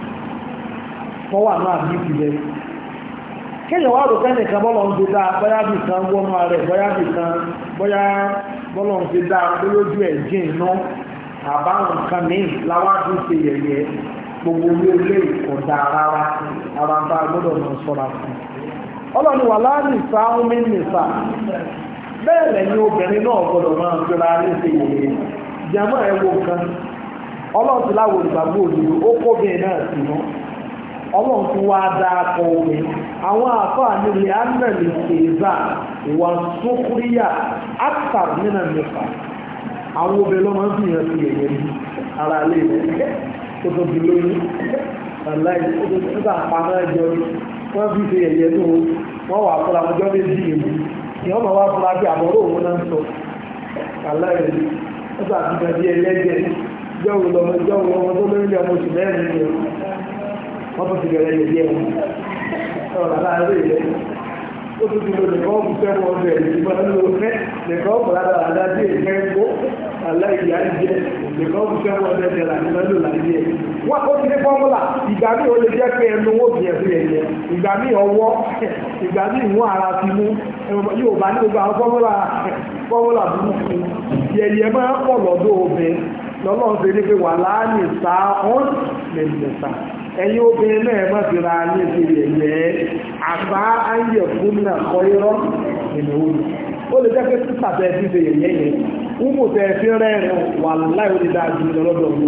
fọwọ́ àná àbí ìbẹ̀ kéèyàn wá rò fẹ́ẹ̀ nìkan bọ́lọ̀ ń ṣe dáa bóyá bì kan wọnú ara ẹ̀ bóyá bì kan bóyá bọ́lọ̀ ń ṣe dáa bóyá ojú ẹ̀ jìn náà àbáwọn nǹkan míì láwájú ṣe yẹ̀yẹ́ gbogbo orí ilé ìkọ̀dá rárá ara bá gbọ́dọ̀ mọ̀ sọ́ra fún ọlọ́ni wà láàrin sáwọn mínísà bẹ́ẹ̀ lẹ́yìn obìnrin náà gbọ́dọ̀ máa fira ní ṣe yẹ̀yẹ́ jẹ́mọ́ ẹ̀ wo nǹkan ọlọ́run ti láwọn olùgbàgbọ́ òdòdó ó kóbìnrin náà sí mọ́ ọlọ́run ti wá dá akọ omi àwọn àfáà nílé ánàlì ṣèzà ìwà sókúríyà ákàr nínà nípa àwọn obìnrin ló máa ń fi hàn sí ẹ̀yẹ bí ara lè rẹ̀ tó tó fi lóyún aláì tó tó tó àpamọ́ ẹjọ́ wọ́n fi ṣe ẹ̀yẹ tó wọ́n wà fúnra ọjọ́ méjì èmi ni wọ́n máa wá fúnra bí àbọ̀rọ̀ òun náà ń sọ aláì ó sàtúnṣe bí ẹlẹ́jẹ̀ jọ́wọ́ lọ́mọ jọ́wọ́ ọmọ tó lóyún lé ọmọ oṣù mẹ́rin ni wọ́n tó ti bẹ̀rẹ̀ yẹ̀yẹ́ wọn ọ̀rọ̀ aláàárẹ̀ rẹ̀ ó tún ti lo nìkan ọ̀bù sẹ́wọ̀n ọ̀bẹ̀ ìgbà ló fẹ́ nìkan ọ̀bù ládàá àdájé ìfẹ́ kó aláìyá jẹ́ nìkan ọ̀bù sẹ́wọ̀n ọ̀bẹ̀ jẹ́ làní lọ́lọ́ láyé ẹ̀. wọ́n ó ti ní fọ́múlà ìgbà míì ó lè jẹ́ pé ẹnu owó bìí ẹ̀fọ́ yẹ̀yẹ́ ìgbà míì ọwọ́ ìgbà míì ìwọ̀n ara ti mú yóò bá ní gbogbo àwọn fọ́múlà fọ́múlà burúkú yẹ̀yẹ́ máa ń pọ̀ lọ́dọ̀ obìnrin lọ́lọ́run ṣe ní pé wà láàánì sáà ọ́n lẹ́mẹ̀ta ẹ̀yin obìnrin náà má fi ra ní ìṣẹ̀lẹ̀ ẹ̀yẹ́ àbá ayé fún náà kọ́ irọ́ ìnáwó ni ó lè jẹ́ pé sísà tẹ́ fi ṣe yẹ̀yẹ́ yẹn wúmù tẹ́ fi rẹ́rìn wà láì ó lè dáa ju lọ́dọ̀ wọn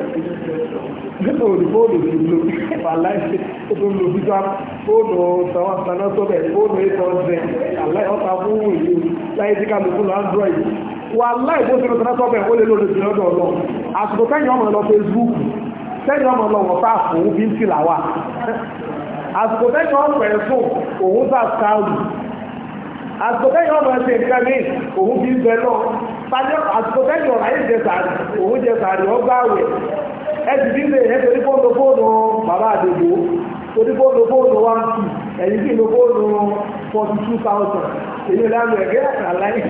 nípa òdìbòdò ti lo wà láì ó tó lo bí sáà fóònù tàwọn àtàná sọ́bẹ̀ fóònù eight hundred àláì ọ̀tá fún ìlú láyé tí kálukú lọ android wà láì bó ṣe lọ tàná sọ́bẹ̀ ó lè lò lòdì lọ́dọ̀ ọlọ́ àsìkò kẹ́yìn ọmọ lọ Facebook sẹ́yìn ọmọ lọ wọ̀tá òun bí ń tìlà wà àsìkò tẹ́yìn ọmọ ẹ̀sùn òun sà sáàlù àsìkò tẹ́yìn ọmọ ẹ̀sìn nǹkan ní òun bí ń bẹ lọ àsìkò tẹ́yìn ọ̀rọ̀ ayé jẹ sàárì òun jẹ sàárì ọgbà àwẹ̀ ẹ̀sì bí ń bẹ ẹ̀ torí fóònù fóònù bàbá àdègbò torí fóònù fóònù one two ẹ̀yìn sí ìlú fóònù forty two thousand èyí lẹ́nu ẹ̀gẹ́ àlàyé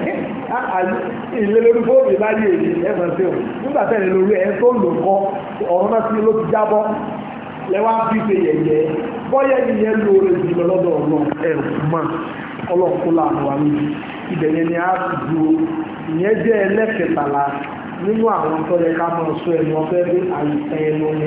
ìlélórí fóònù láyé èyí ẹ̀fọn sí o nígbà tẹ́lẹ̀ lórí ẹ̀ tó lò kọ́ ọ̀rọ̀ náà sí ló ti jábọ́ lẹ́wà fi ṣe yẹ̀yẹ́ bọ́yẹ̀ ìyẹn lóore jùlọ lọ́dọ̀ ọlọ́run ẹ̀rù mọ́ ọlọ́run láàánú wa níbi ibẹ̀ yẹn ni a ti dúró ìyẹn jẹ́ ẹlẹ́kẹtàlá nínú àwọn tó yẹ ká máa sọ ẹnu ọfẹ́ bí àìsàn ẹnu ni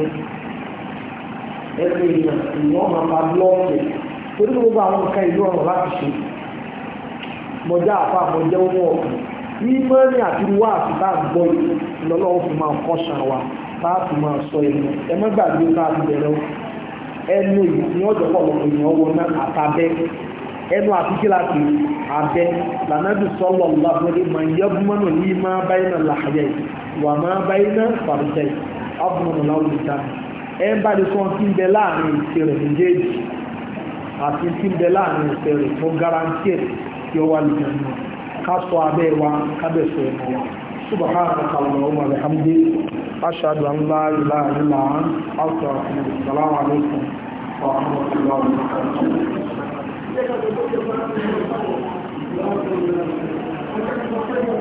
ẹnu èèyàn ìwọ́n máa fa blọ́ọ̀kì torí gbogbo àwọn nǹkan ìlú ọ̀rọ̀ láti ṣe mọjá àfa mọjá owó ọkàn ìmọ̀ni àti wá àti bá gbọ́ ìlọ́lọ́wọ́ fi máa kọ́ṣà wa láti máa sọ ẹnu ẹ má gbàgbé ká ti bẹ̀rẹ̀ ẹnu yìí ní ọjọ́ pọ̀lọpọ̀ èèyàn wọ náà àtàbẹ́ ẹnu àti kíláàsì abẹ́ lànàbì sọ́lọ̀ lọ́pẹ́lẹ́ máa yẹ búmọ́nà ní máa báyìí náà làhàyẹ̀ wà máa báyìí náà fàrùjẹ́ ọ̀bùnmọ̀nà láwùjọ ìta ẹ ń bá ní sọ tí ń bẹ láàrin ìṣe rẹ̀ méjèèjì àti tí ń bẹ láàrin ìṣe rẹ̀ tó garanti ẹ̀ tí ó wà lùjọ náà ká sọ abẹ́ wa kábẹ̀sọ̀ ẹ̀mọ́ wa subhanaka allahumma wa bihamdik ashhadu an la ilaha illa anta astaghfiruka assalamu alaikum wa rahmatullahi wa barakatuh